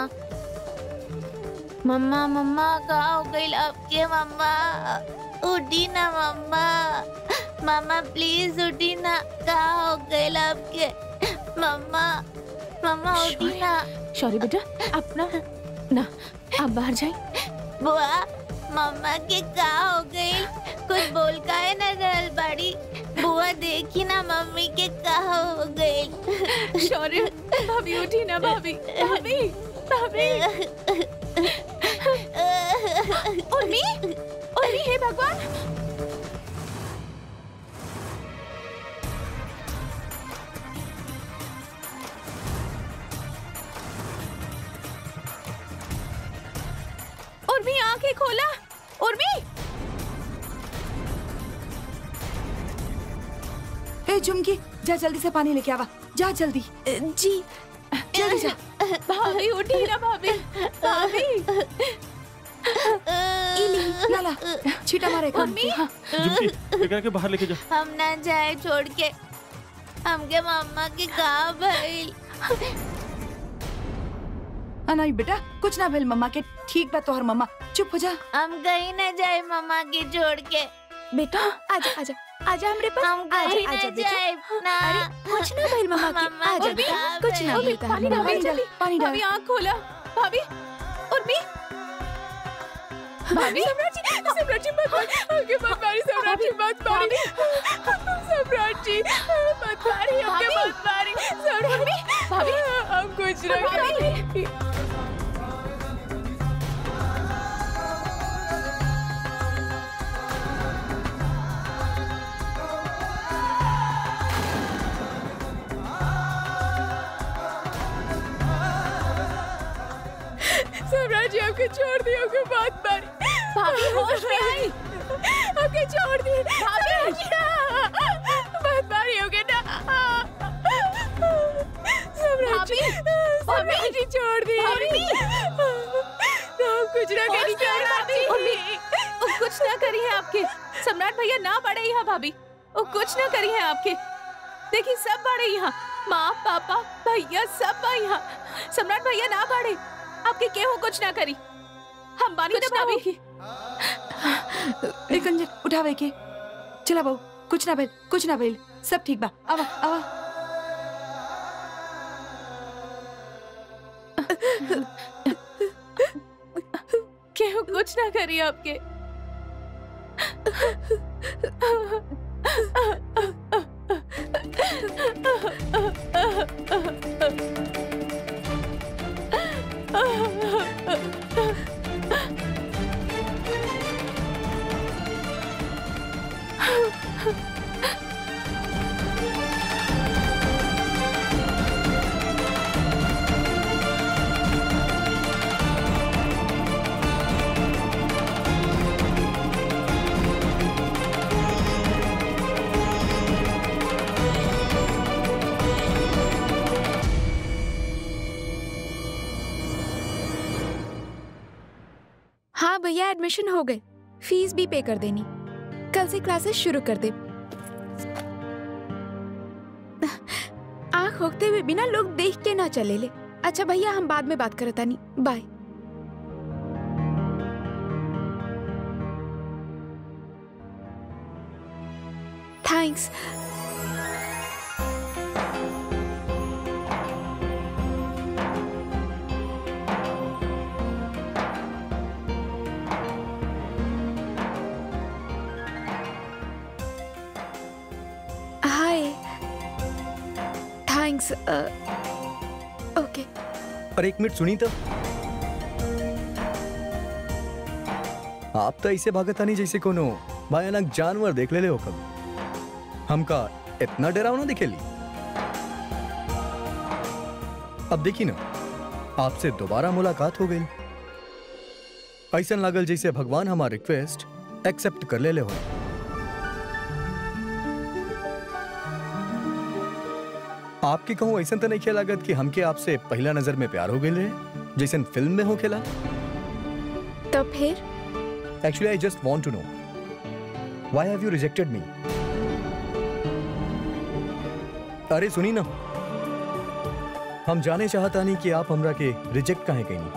मम्मा मम्मा कहाँ हो गई आपके मम्मा उठी ना मम्मा मम्मा प्लीज उठी ना कहाँ हो गई आपके मम्मा मम्मा उठी ना सॉरी बेटा अपना ना आप बाहर जाए बुआ मम्मा के का हो गई कुछ बोल का है ना रहल बाड़ी बुआ देखी ना मम्मी के का हो गई सॉरी भाभी उठी ना भाभी भाभी भाभी उर्मी उर्मी हे भगवान उर्मी आंखें खोला उर्मी ए झुमकी जा जल्दी से पानी लेके आवा जा जल्दी जी जल्दी जा भाभी उठी ना भाभी भाभी इली लाला छीटा मारे कान पे, हाँ। झुमकी एकरा के बाहर लेके जा हम ना जाए छोड़ के हमके मम्मा के कहा भइल आ, नहीं बेटा कुछ ना भेल मम्मा के ठीक बा तोहर मम्मा चुप हो जा हम कहीं न जाए मम्मा के छोड़ के बेटा आजा आजा आजा हमरे पास हम आजा कहीं आजा न बेटा जाए ना अरे कुछ ना भइल मम्मा के मम्मा आजा को बेटा क्या कुछ ना भइल? भइल पानी डाल पानी डाल पानी डाल भाभी आँख खोला भाभी उर्मी भाभी सम्राट जी सम्राट जी मत मारी आगे मत मारी सम्राट जी मत मारी सम्राट जी मत मारी आगे भाभी। मत मारी सम्राट भाभी हम कुछ ना करेंगे सम्राट जी आपको छोड़ दिया आपको बात मारी भाभी होश में आई आपके छोड़ दिए भाभी बात मारी होगे ना सम्राट जी सम्राट जी छोड़ दिए भाभी। हम कुछ ना होश करेंगे में आई भाभी। उर्मी। वो कुछ ना करी है आपके सम्राट भैया ना पड़े यहाँ भाभी वो कुछ ना करी है आपके देखिए सब बड़े यहाँ माँ पापा भैया सब बा यहाँ सम्राट भैया ना पड़े आपके केहू कुछ ना करी हम बानी ना भाभी एक अंजन उठावे के चला बहू कुछ ना भेल कुछ ना भेल सब ठीक बा आवा आवा केहू कुछ ना करी आपके हाँ भैया एडमिशन हो गए फीस भी पे कर देनी कल से क्लासेस शुरू कर दे आँख होते हुए बिना लोग देख के ना चले ले अच्छा भैया हम बाद में बात करता नहीं bye thanks hi thanks okay अरे एक मिनट सुनी तो आप तो ऐसे भागत नहीं जैसे कोनो भयानक जानवर देख ले ले हो कभी हमका इतना डरावना दिखेली अब देखी ना आपसे दोबारा मुलाकात हो गई ऐसा लागल जैसे भगवान हमार रिक्वेस्ट एक्सेप्ट कर ले ले हो आपके कहूँ ऐसा तो नहीं खेला लागत कि हमके आपसे पहला नजर में प्यार हो गई रहे जैसे फिल्म में हो खेला तो फिर actually I just want to know why have you rejected me अरे सुनी ना हम जाने चाहता नहीं कि आप हमरा के रिजेक्ट काहे कहीं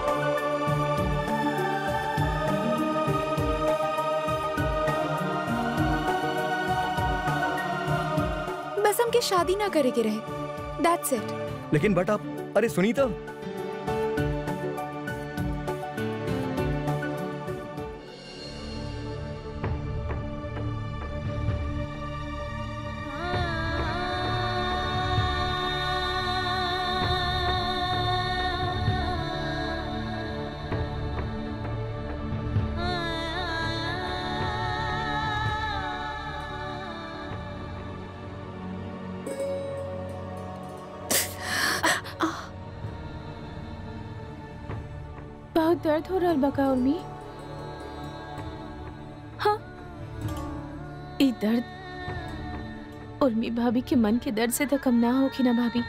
बस हमके शादी ना करे के रहे दैट्स इट लेकिन बट आप अरे सुनी तो बहुत दर्द हो रहा बका उर्मी हाँ ई दर्द उर्मी भाभी के मन के दर्द से तो कम ना होगी ना भाभी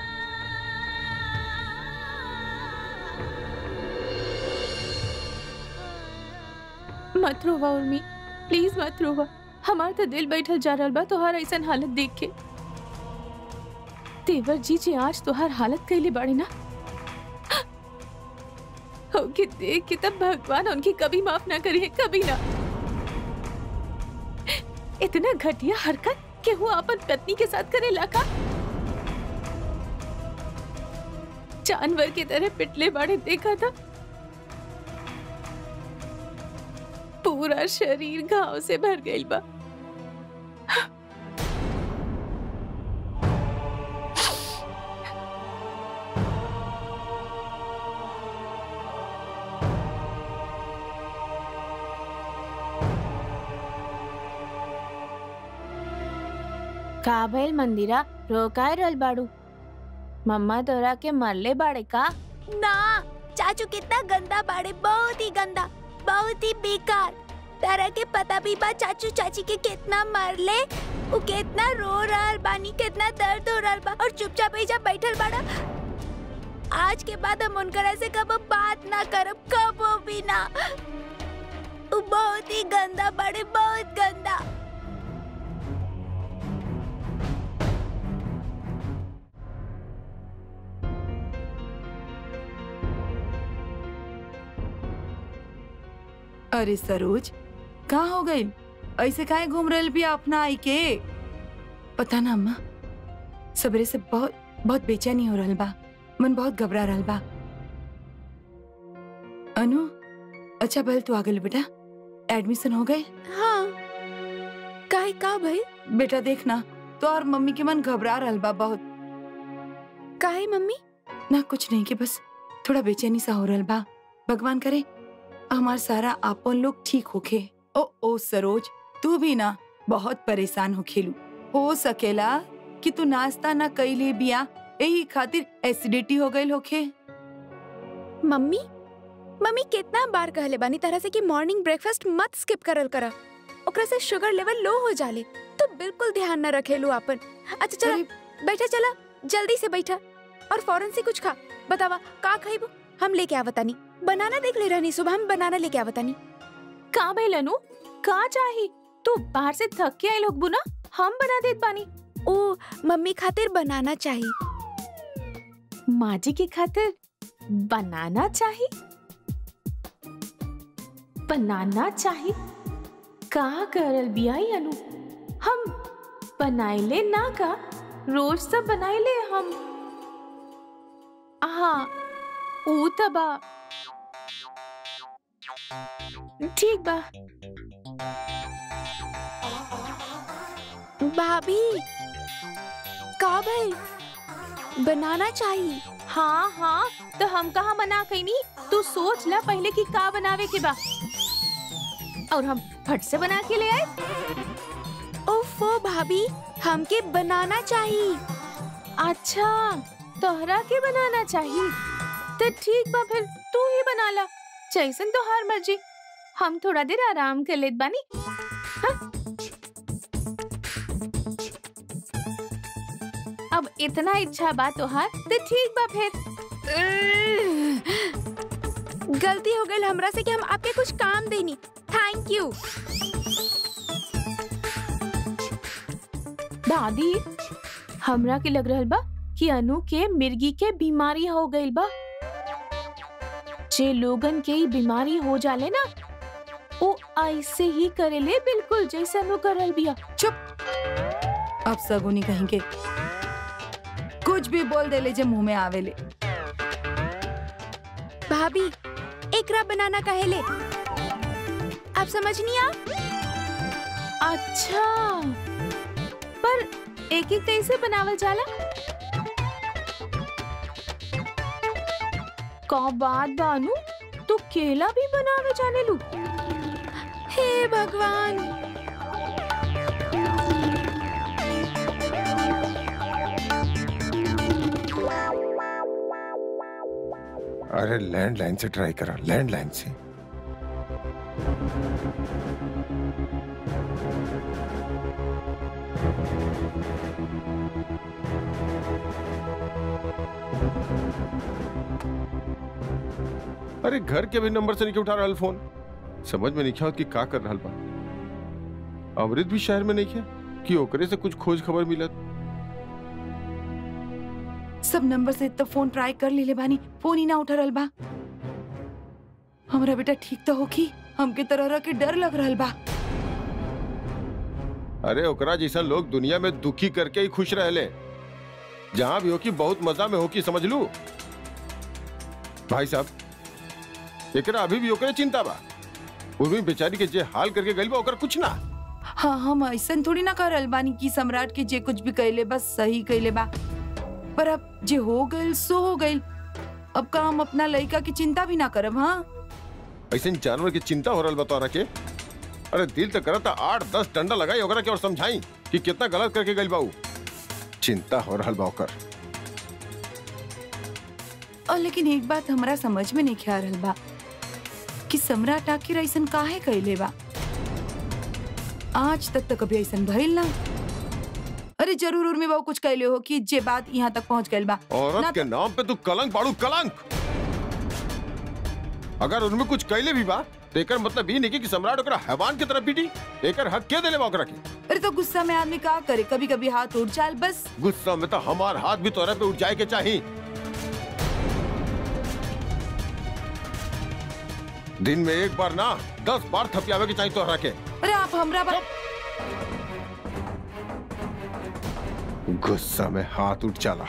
मत रोवा उर्मी प्लीज मत रोवा हमार तो दिल बैठल जा रहल बा तोहार ऐसन हालत देख के तेवर जी जे आज तोहार हालत कैले बाड़े ना ओके देख के तब भगवान उनकी कभी माफ ना करिए कभी ना इतना घटिया हरकत के वो अपन पत्नी के साथ करे लाका जानवर की तरह पिटले बाड़े देखा था पूरा शरीर घाव से भर गई बा का भइल मंदिरा रोकाय रहल बाड़ू मम्मा तोरा के मरले बाड़े का ना चाचू कितना गंदा बाड़े बहुत ही गंदा बहुत ही बेकार तारा के पता भी बा चाचू चाची के कितना मारले उ कितना रो रहल बानी कितना दर्द हो रहल बा और चुपचाप ऐजा बैठल बाड़ा आज के बाद हम उनकरा से कब बात ना करब कबो भी ना उ बहुत ही गंदा बाड़े बहुत गंदा अरे सरोज कहाँ हो गई ऐसे काहे घूम रहल भी अपना आई के पता ना अम्मा सवेरे से बहुत बहुत बेचैनी हो रहल बा मन बहुत घबरा रहल बा अनु अच्छा भल तू आ गइल बेटा एडमिशन हो गए हाँ काहे का भाई बेटा देखना तो और मम्मी के मन घबरा रहल बा बहुत काहे मम्मी ना कुछ नहीं के बस थोड़ा बेचैनी सा हो रहल बा भगवान करे हमार सारा आपन लोग ठीक होखे ओ ओ सरोज तू भी ना बहुत परेशान हो खेलू हो सकेला कि तू नाश्ता ना कइले बिया यही खातिर एसिडिटी हो गइल होखे मम्मी मम्मी कितना बार कहले बानी तरह से कि मॉर्निंग ब्रेकफास्ट मत स्किप करल करा ओकरा से शुगर लेवल लो हो जाले तो बिल्कुल ध्यान न रखेलू अपन अच्छा चला अरे- बैठा चला जल्दी से बैठा और फौरन से कुछ खा बतावा का खाइबू हम लेके आवतानी बनाना देख ले रहनी सुबह हम बनाना लेके आवतानी का भइल अनु का चाही तू बाहर से थक के आई लोग बुना हम बना देत बानी ओ मम्मी खातिर बनाना चाहिए माँ जी की खातिर बनाना चाही बनाना चाही का करल बियाई अनु हम बनाइले ना का रोज सब बनाइले हम हाँ ऊ त बा ठीक बा भाभी का भाई बनाना चाहिए हाँ हाँ तो हम कहा मना कैनी तू सोच ला पहले कि का बनावे के बा और हम फट से बना के ले आए ओफो भाभी हमके बनाना चाहिए अच्छा तोहरा के बनाना चाहिए तो ठीक बा फिर तू ही बना ला जैसन तोहार मर्जी हम थोड़ा देर आराम कर लेत बानी हाँ? अब इतना इच्छा बा तोहार तो ठीक बा फिर गलती हो गई हमरा से कि हम आपके कुछ काम देनी थैंक यू दादी हमरा के लग रहल बा कि अनु के मिर्गी के बीमारी हो गइल बा जे लोगन के ई बीमारी हो जाले ना वो ऐसे ही करेले बिल्कुल जैसे अनु करल बिया अब सगुनी कहेंगे कुछ भी बोल देले जे मुंह में आवेले भाभी एकरा बनाना कहेले आप समझनी आप अच्छा पर एक एक कैसे बनावल जाला का बात बानू तू केला भी बनावे जाने लू हे भगवान अरे लैंडलाइन से ट्राई करा लैंडलाइन से अरे घर के भी नंबर से नहीं उठा रहा फोन समझ में नहीं क्या कि का कर रहा बा अमृत भी शहर में नहीं है कि ओकरे से कुछ खोज खबर मिलत सब नंबर से तो फोन ट्राई कर लीले बानी फोन ही ना उठा रहल बा हमरा बेटा ठीक तो होखी हमके तरह के डर लग रहल बा अरे ओकरा जैसा लोग दुनिया में दुखी करके ही खुश रहले जहां भी हो कि बहुत मजा में हो कि समझ लू भाई साहब एकरा अभी भी ओकरे चिंता बा उर्मी बेचारी के जे हाल करके गइल बा ओकर कुछ ना हाँ हम ऐसन थोड़ी ना कर रहल बानी कि सम्राट के जे कुछ भी कहले बस सही कहले बा पर अब जे हो गइल सो हो गइल अब का हम अपना लड़का की चिंता भी ना करब हाँ ऐसे जानवर की चिंता हो रहा बा तोरा के अरे दिल तो करता आठ दस डंडा लगाई ओकरा के और समझाई कि कितना गलत करके गइल बाऊ चिंता हो रहा बा ओकर और लेकिन एक बात हमरा समझ में नहीं ख्या रहल बा कि सम्राट आखिर ऐसन काहे कहले बा आज तक तो कभी ऐसन भइल ना अरे जरूर उर्मी बाबू कुछ कहले हो कि जे बात यहाँ तक पहुँच गइल बा ना औरत के नाम पे तू कलंक बाड़ू कलंक अगर उनमें कुछ कैले भी बा तो एकर मतलब ये नहीं कि सम्राट ओकरा हैवान की तरफ पीटी एकर हक के देले बा ओकरा के अरे तो गुस्सा में आदमी का करे कभी कभी हाथ उठ जाए बस गुस्सा में तो हमार हाथ भी तोरा पे उठ जाए के चाहिए दिन में एक बार ना दस बार थपियावे के चाहिए तोहरा के अरे आप हमरा बा... गुस्सा में हाथ उठ चला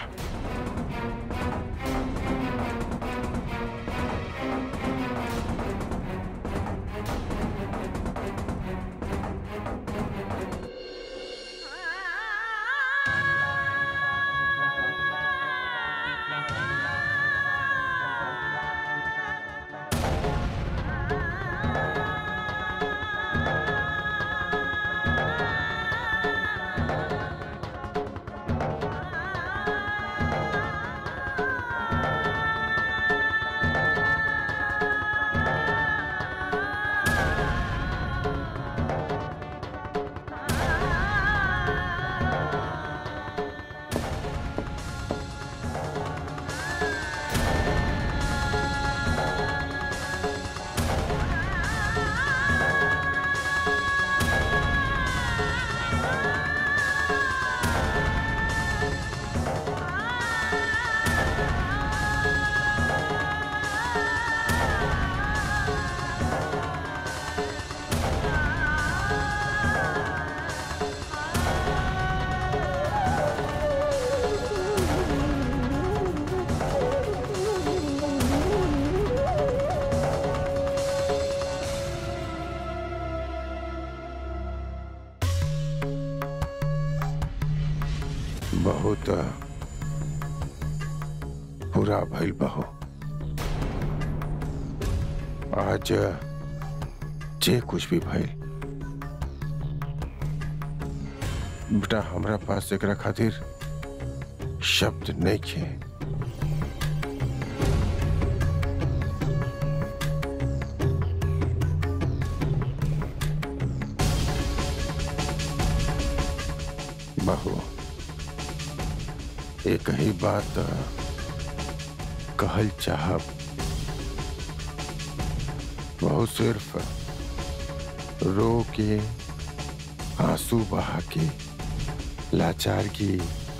बहुत बुरा भइल बहो आज जे कुछ भी भइल बेटा हमरा पास एकरा खातिर शब्द नहीं खे बहू एक ही बात कहल चाहब बहुत सिर्फ रो के आंसू बहा के लाचार की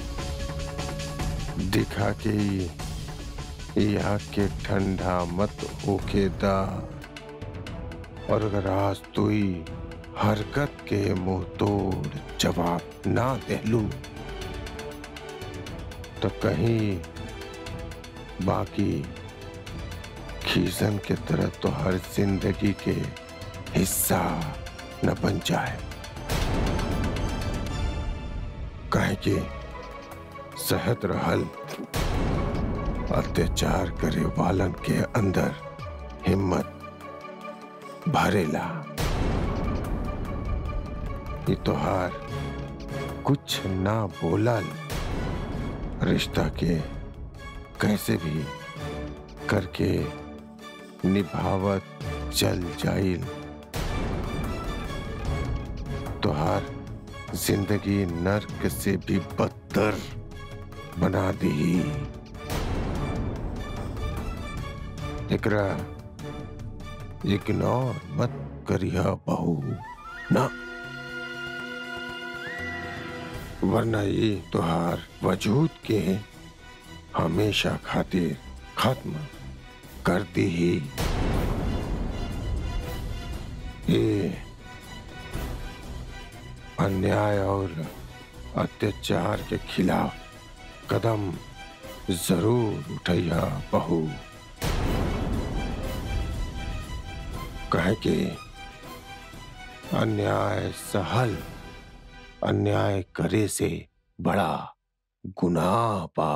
दिखा के ये आग के ठंडा मत होके दा और अगर आज तू ही हरकत के मुंह तोड़ जवाब ना देलू तो कहीं बाकी खीसन के तरह तो हर जिंदगी के हिस्सा न बन जाए कहे कि सहत रहल अत्याचार करे वालन के अंदर हिम्मत भरेला ये तोहार कुछ ना बोलल रिश्ता के कैसे भी करके निभावत चल जाइल तोहार जिंदगी नर्क से भी बदतर बना दी एकरा इग्नोर मत करिया बहू ना वरना ये तुहार वजूद के हमेशा खातिर खत्म कर दी ही ये अन्याय और अत्याचार के खिलाफ कदम जरूर उठैया बहू कहे कि अन्याय सहल अन्याय करे से बड़ा गुनाह बा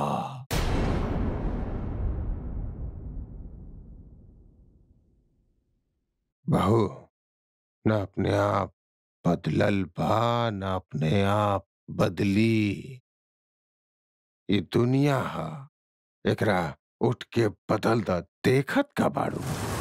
बहू न अपने आप बदलल बा न अपने आप बदली ये दुनिया हा एकरा उठ के बदल द देखत का बाड़ू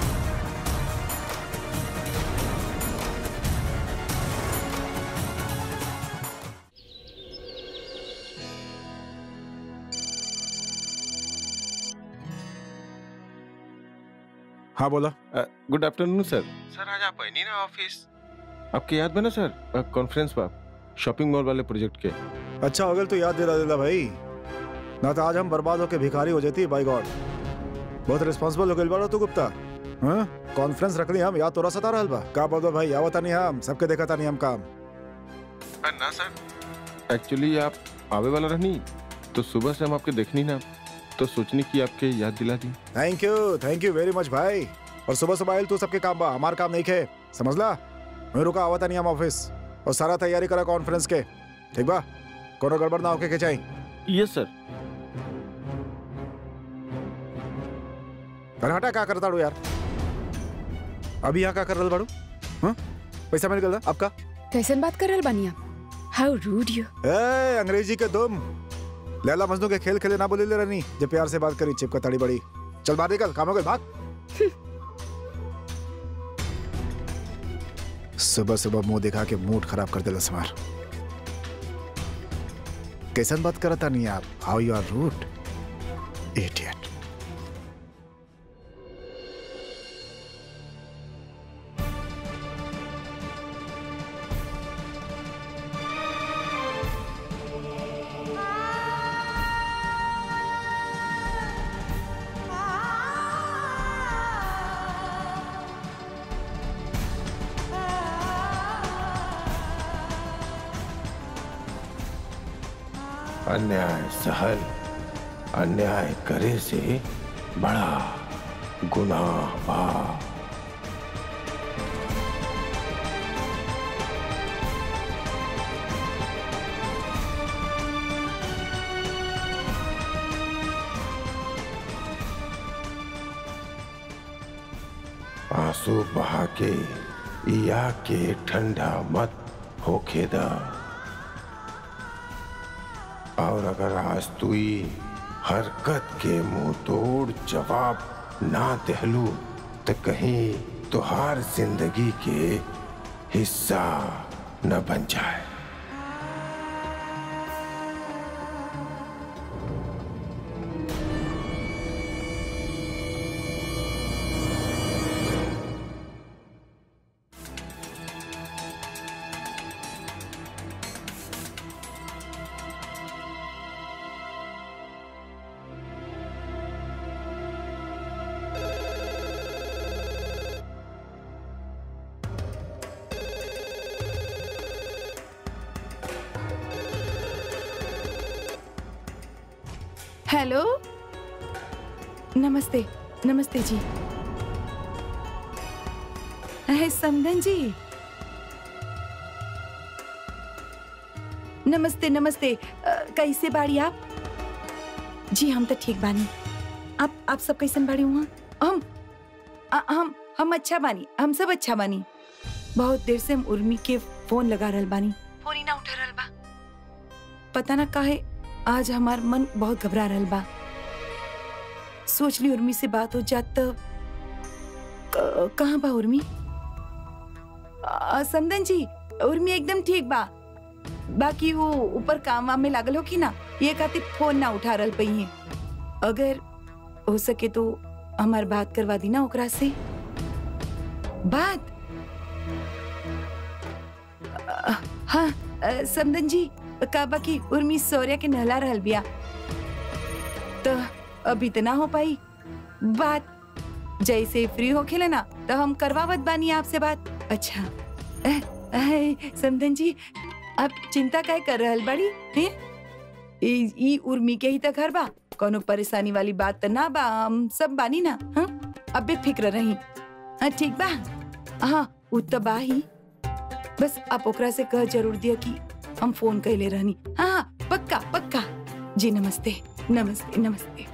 हाँ बोला गुड आफ्टरनून सर सर आज आप बनी ना ऑफिस आपके याद बना सर कॉन्फ्रेंस पर शॉपिंग मॉल वाले प्रोजेक्ट के अच्छा हो गया तो याद दिला दिला भाई ना तो आज हम बर्बाद होके भिखारी हो जाती बाई गॉड बहुत रिस्पांसिबल हो गइल बाड़ो तू गुप्ता हाँ कॉन्फ्रेंस रख ली हम याद तोरा सता रहल बा का बोल दो भाई आवता नहीं हम सबके देखा था नहीं हम काम ना सर एक्चुअली आप आवे वाला रहनी तो सुबह से हम आपके देखनी ना तो सोचनी की आपके याद दिला दी thank you thank you very much भाई और सुबह सुबह आयल तू सबके काम बा हमार काम नहीं खे समझ ला मैं रुका आवता नहीं हम ऑफिस और सारा तैयारी करा कॉन्फ्रेंस के ठीक बा कोनो गड़बड़ ना होके के चाहिए यस सर अरे हटा क्या करता यार अभी यहाँ क्या कर रहा बाड़ू हाँ पैसा मिल गया आपका कैसन बात कर रहल बानी आप हाउ रूड यू ए अंग्रेजी के दुम लैला मजनू के खेल खेले ना बोले ले रनी जब प्यार से बात करी चिपका ताड़ी बड़ी चल बाहर निकल काम हो गए भाग सुबह सुबह मुंह दिखा के मूड खराब कर दिला समार कैसन बात करता नहीं आप how you are rude idiot अन्याय सहल अन्याय करे से बड़ा गुनाह बा आंसू बहा के या के ठंडा मत होखे दा और अगर आज तुई हरकत के मुंह तोड़ जवाब ना दहलू तो कहीं तुहार जिंदगी के हिस्सा न बन जाए हेलो नमस्ते नमस्ते जी है समधन जी नमस्ते नमस्ते अ, कैसे बाड़ी आप जी हम तो ठीक बानी आप आप सब कैसन बाड़ी हुआ हम अ, हम हम अच्छा बानी हम सब अच्छा बानी बहुत देर से हम उर्मी के फोन लगा रहल बानी फोन ही ना उठा रहल बा पता ना काहे आज हमार मन बहुत घबरा रहल बा सोच ली उर्मी से बात हो जात तो क- कहाँ बा उर्मी आ, समदन जी उर्मी एकदम ठीक बा बाकी वो ऊपर काम वाम में लागल हो कि ना ये खातिर फोन ना उठा रहल पई है अगर हो सके तो हमार बात करवा दी ना ओकरा से बात अ, हाँ अ, समदन जी का बाकी उर्मी सौर्या के नहला रहल बिया तो अभी तो ना हो पाई बात जैसे फ्री हो खेले ना तो हम करवावत बानी आपसे बात अच्छा अह, अह, समधन जी आप चिंता काय कर रहल बड़ी हैं ई ई उर्मी के ही त घर बा कोनो परेशानी वाली बात त ना बा हम सब बानी ना हाँ अब बेफिक्र रही हाँ ठीक बा हाँ उ त बा ही बस आप ओकरा से कह जरूर दिया कि हम फोन कैले रहनी हाँ हाँ पक्का पक्का जी नमस्ते नमस्ते नमस्ते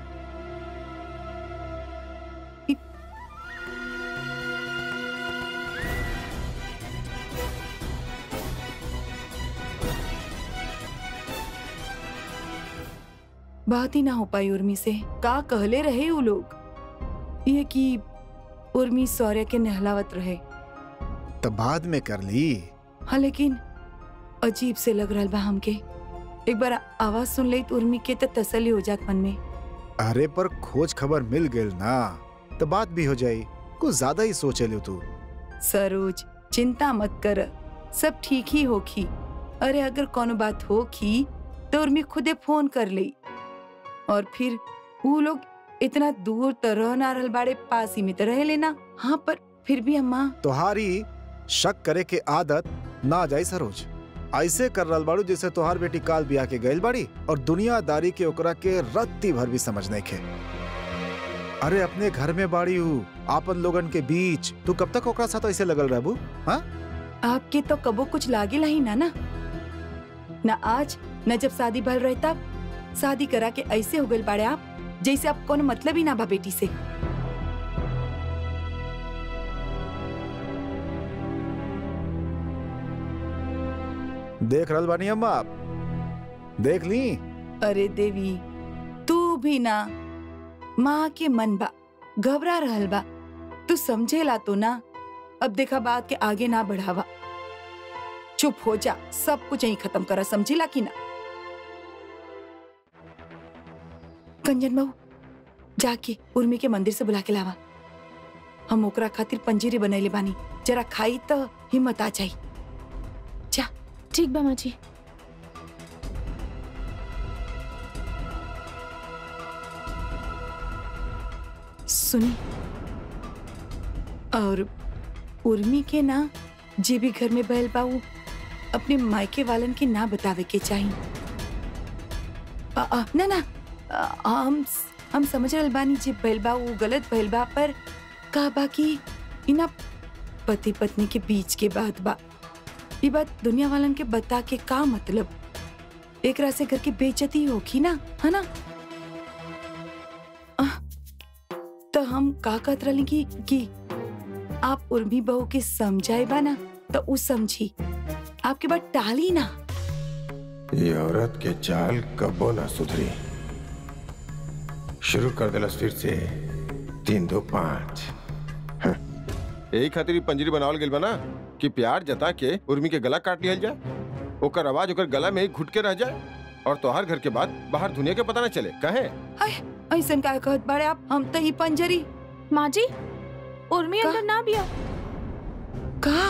बात ही ना हो पाई उर्मी से का कहले रहे वो लोग ये कि उर्मी सौर्य के नहलावत रहे तो बाद में कर ली हाँ लेकिन अजीब से लग रहा बा हमके एक बार आवाज सुन ली तो उर्मी के तो तसली हो जात मन में अरे पर खोज खबर मिल गेल ना तो बात भी हो जाई कुछ ज्यादा ही सोचे लो तू सरोज चिंता मत कर सब ठीक ही होखी अरे अगर कोनो बात होखी तो उर्मी खुदे फोन कर ली और फिर वो लोग इतना दूर तो रह ना रहल बाड़े पास ही में तो रह लेना हाँ पर फिर भी अम्मा तुम्हारी शक करे के आदत ना जाई सरोज ऐसे कर रल बाड़ू जैसे तोहार बेटी काल बिया के गइल बाड़ी और दुनियादारी के ओकरा के रत्ती भर भी समझ नहीं खे अरे अपने घर में बाड़ी हूँ आपन लोगन के बीच तू कब तक ओकरा साथ ऐसे लगल रहबू हाँ आपके तो कबो कुछ लागे ही ना ना न आज न जब शादी भल रहे तब शादी करा के ऐसे हो गए बाड़े आप जैसे आप कोनो मतलब ही ना बा बेटी से देख रहल बानी अम्मा आप देख ली अरे देवी तू भी ना माँ के मन बा घबरा रहल बा तू समझेला तो ना अब देखा बात के आगे ना बढ़ावा चुप हो जा सब कुछ यहीं खत्म करा समझेला कि ना कंजन बहू जाके उर्मी के मंदिर से बुला के लावा हम ओकरा खातिर पंजीरी बनैले बानी जरा खाई तो हिम्मत आ जाई ठीक बा माँ जी सुनी और उर्मी के ना जे भी घर में बैल बाऊ अपने मायके वालन के ना बतावे के चाहिए आ, आ, ना ना आ, हम हम समझ रहल बानी जे बैल बा उ गलत बैल बा पर का बा कि इना पति पत्नी के बीच के बात बा ये बात दुनिया वालन के बता के का मतलब एकरा से घर की बेइज्जती होगी ना है ना आह, तो हम का कहत रहली कि, कि आप उर्मी बहू के समझाए बा ना तो उ समझी आपके बात टाली ना ये औरत के चाल कबो ना सुधरी शुरू कर दिलस फिर से तीन दो पाँच हं। यही खातिर ई पंजरी बनावल गेल बना कि प्यार जता के उर्मी के गला काट लियल जाए ओकर आवाज ओकर गला में ही घुट के रह जाए और तोहार घर के बाद बाहर दुनिया के पता न चले कहे ऐसन का कहत बाड़े आप हम तो ही पंजरी माँ जी उर्मी का? अंदर ना बिया का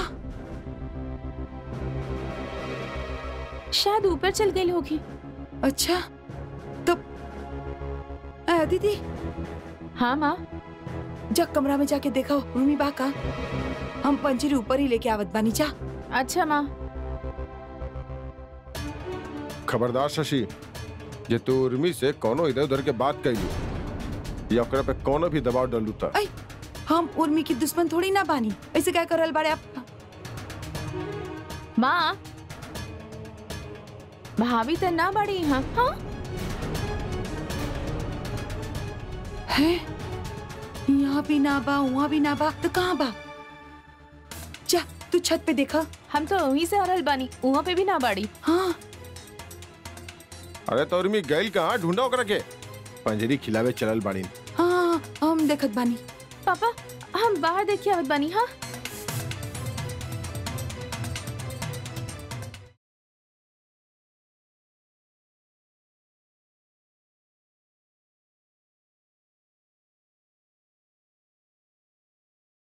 शायद ऊपर चल गई होगी अच्छा तो आ, दीदी हाँ माँ जा कमरा में जाके देखो उर्मी बा का हम पंजरी ऊपर ही लेके आवत बानी जा अच्छा माँ खबरदार शशि जे तू उर्मी से कोनो इधर उधर के बात कैलू या ओकरा पे कोनो भी दबाव डालू त ऐ, हम उर्मी की दुश्मन थोड़ी ना बानी ऐसे क्या करल बाड़े आप माँ भाभी तो ना बड़ी यहाँ हाँ है यहाँ भी ना बा वहाँ भी ना बा तो कहाँ बा जा तू छत पे देखा हम तो वहीं से हरल बानी वहाँ पे भी ना बाड़ी हाँ अरे तो उर्मी गैल कहाँ ढूंढा ओकरा के पंजरी खिलावे चलल बाड़ी हाँ हम देखत बानी पापा हम बाहर देखिए आवत बानी हाँ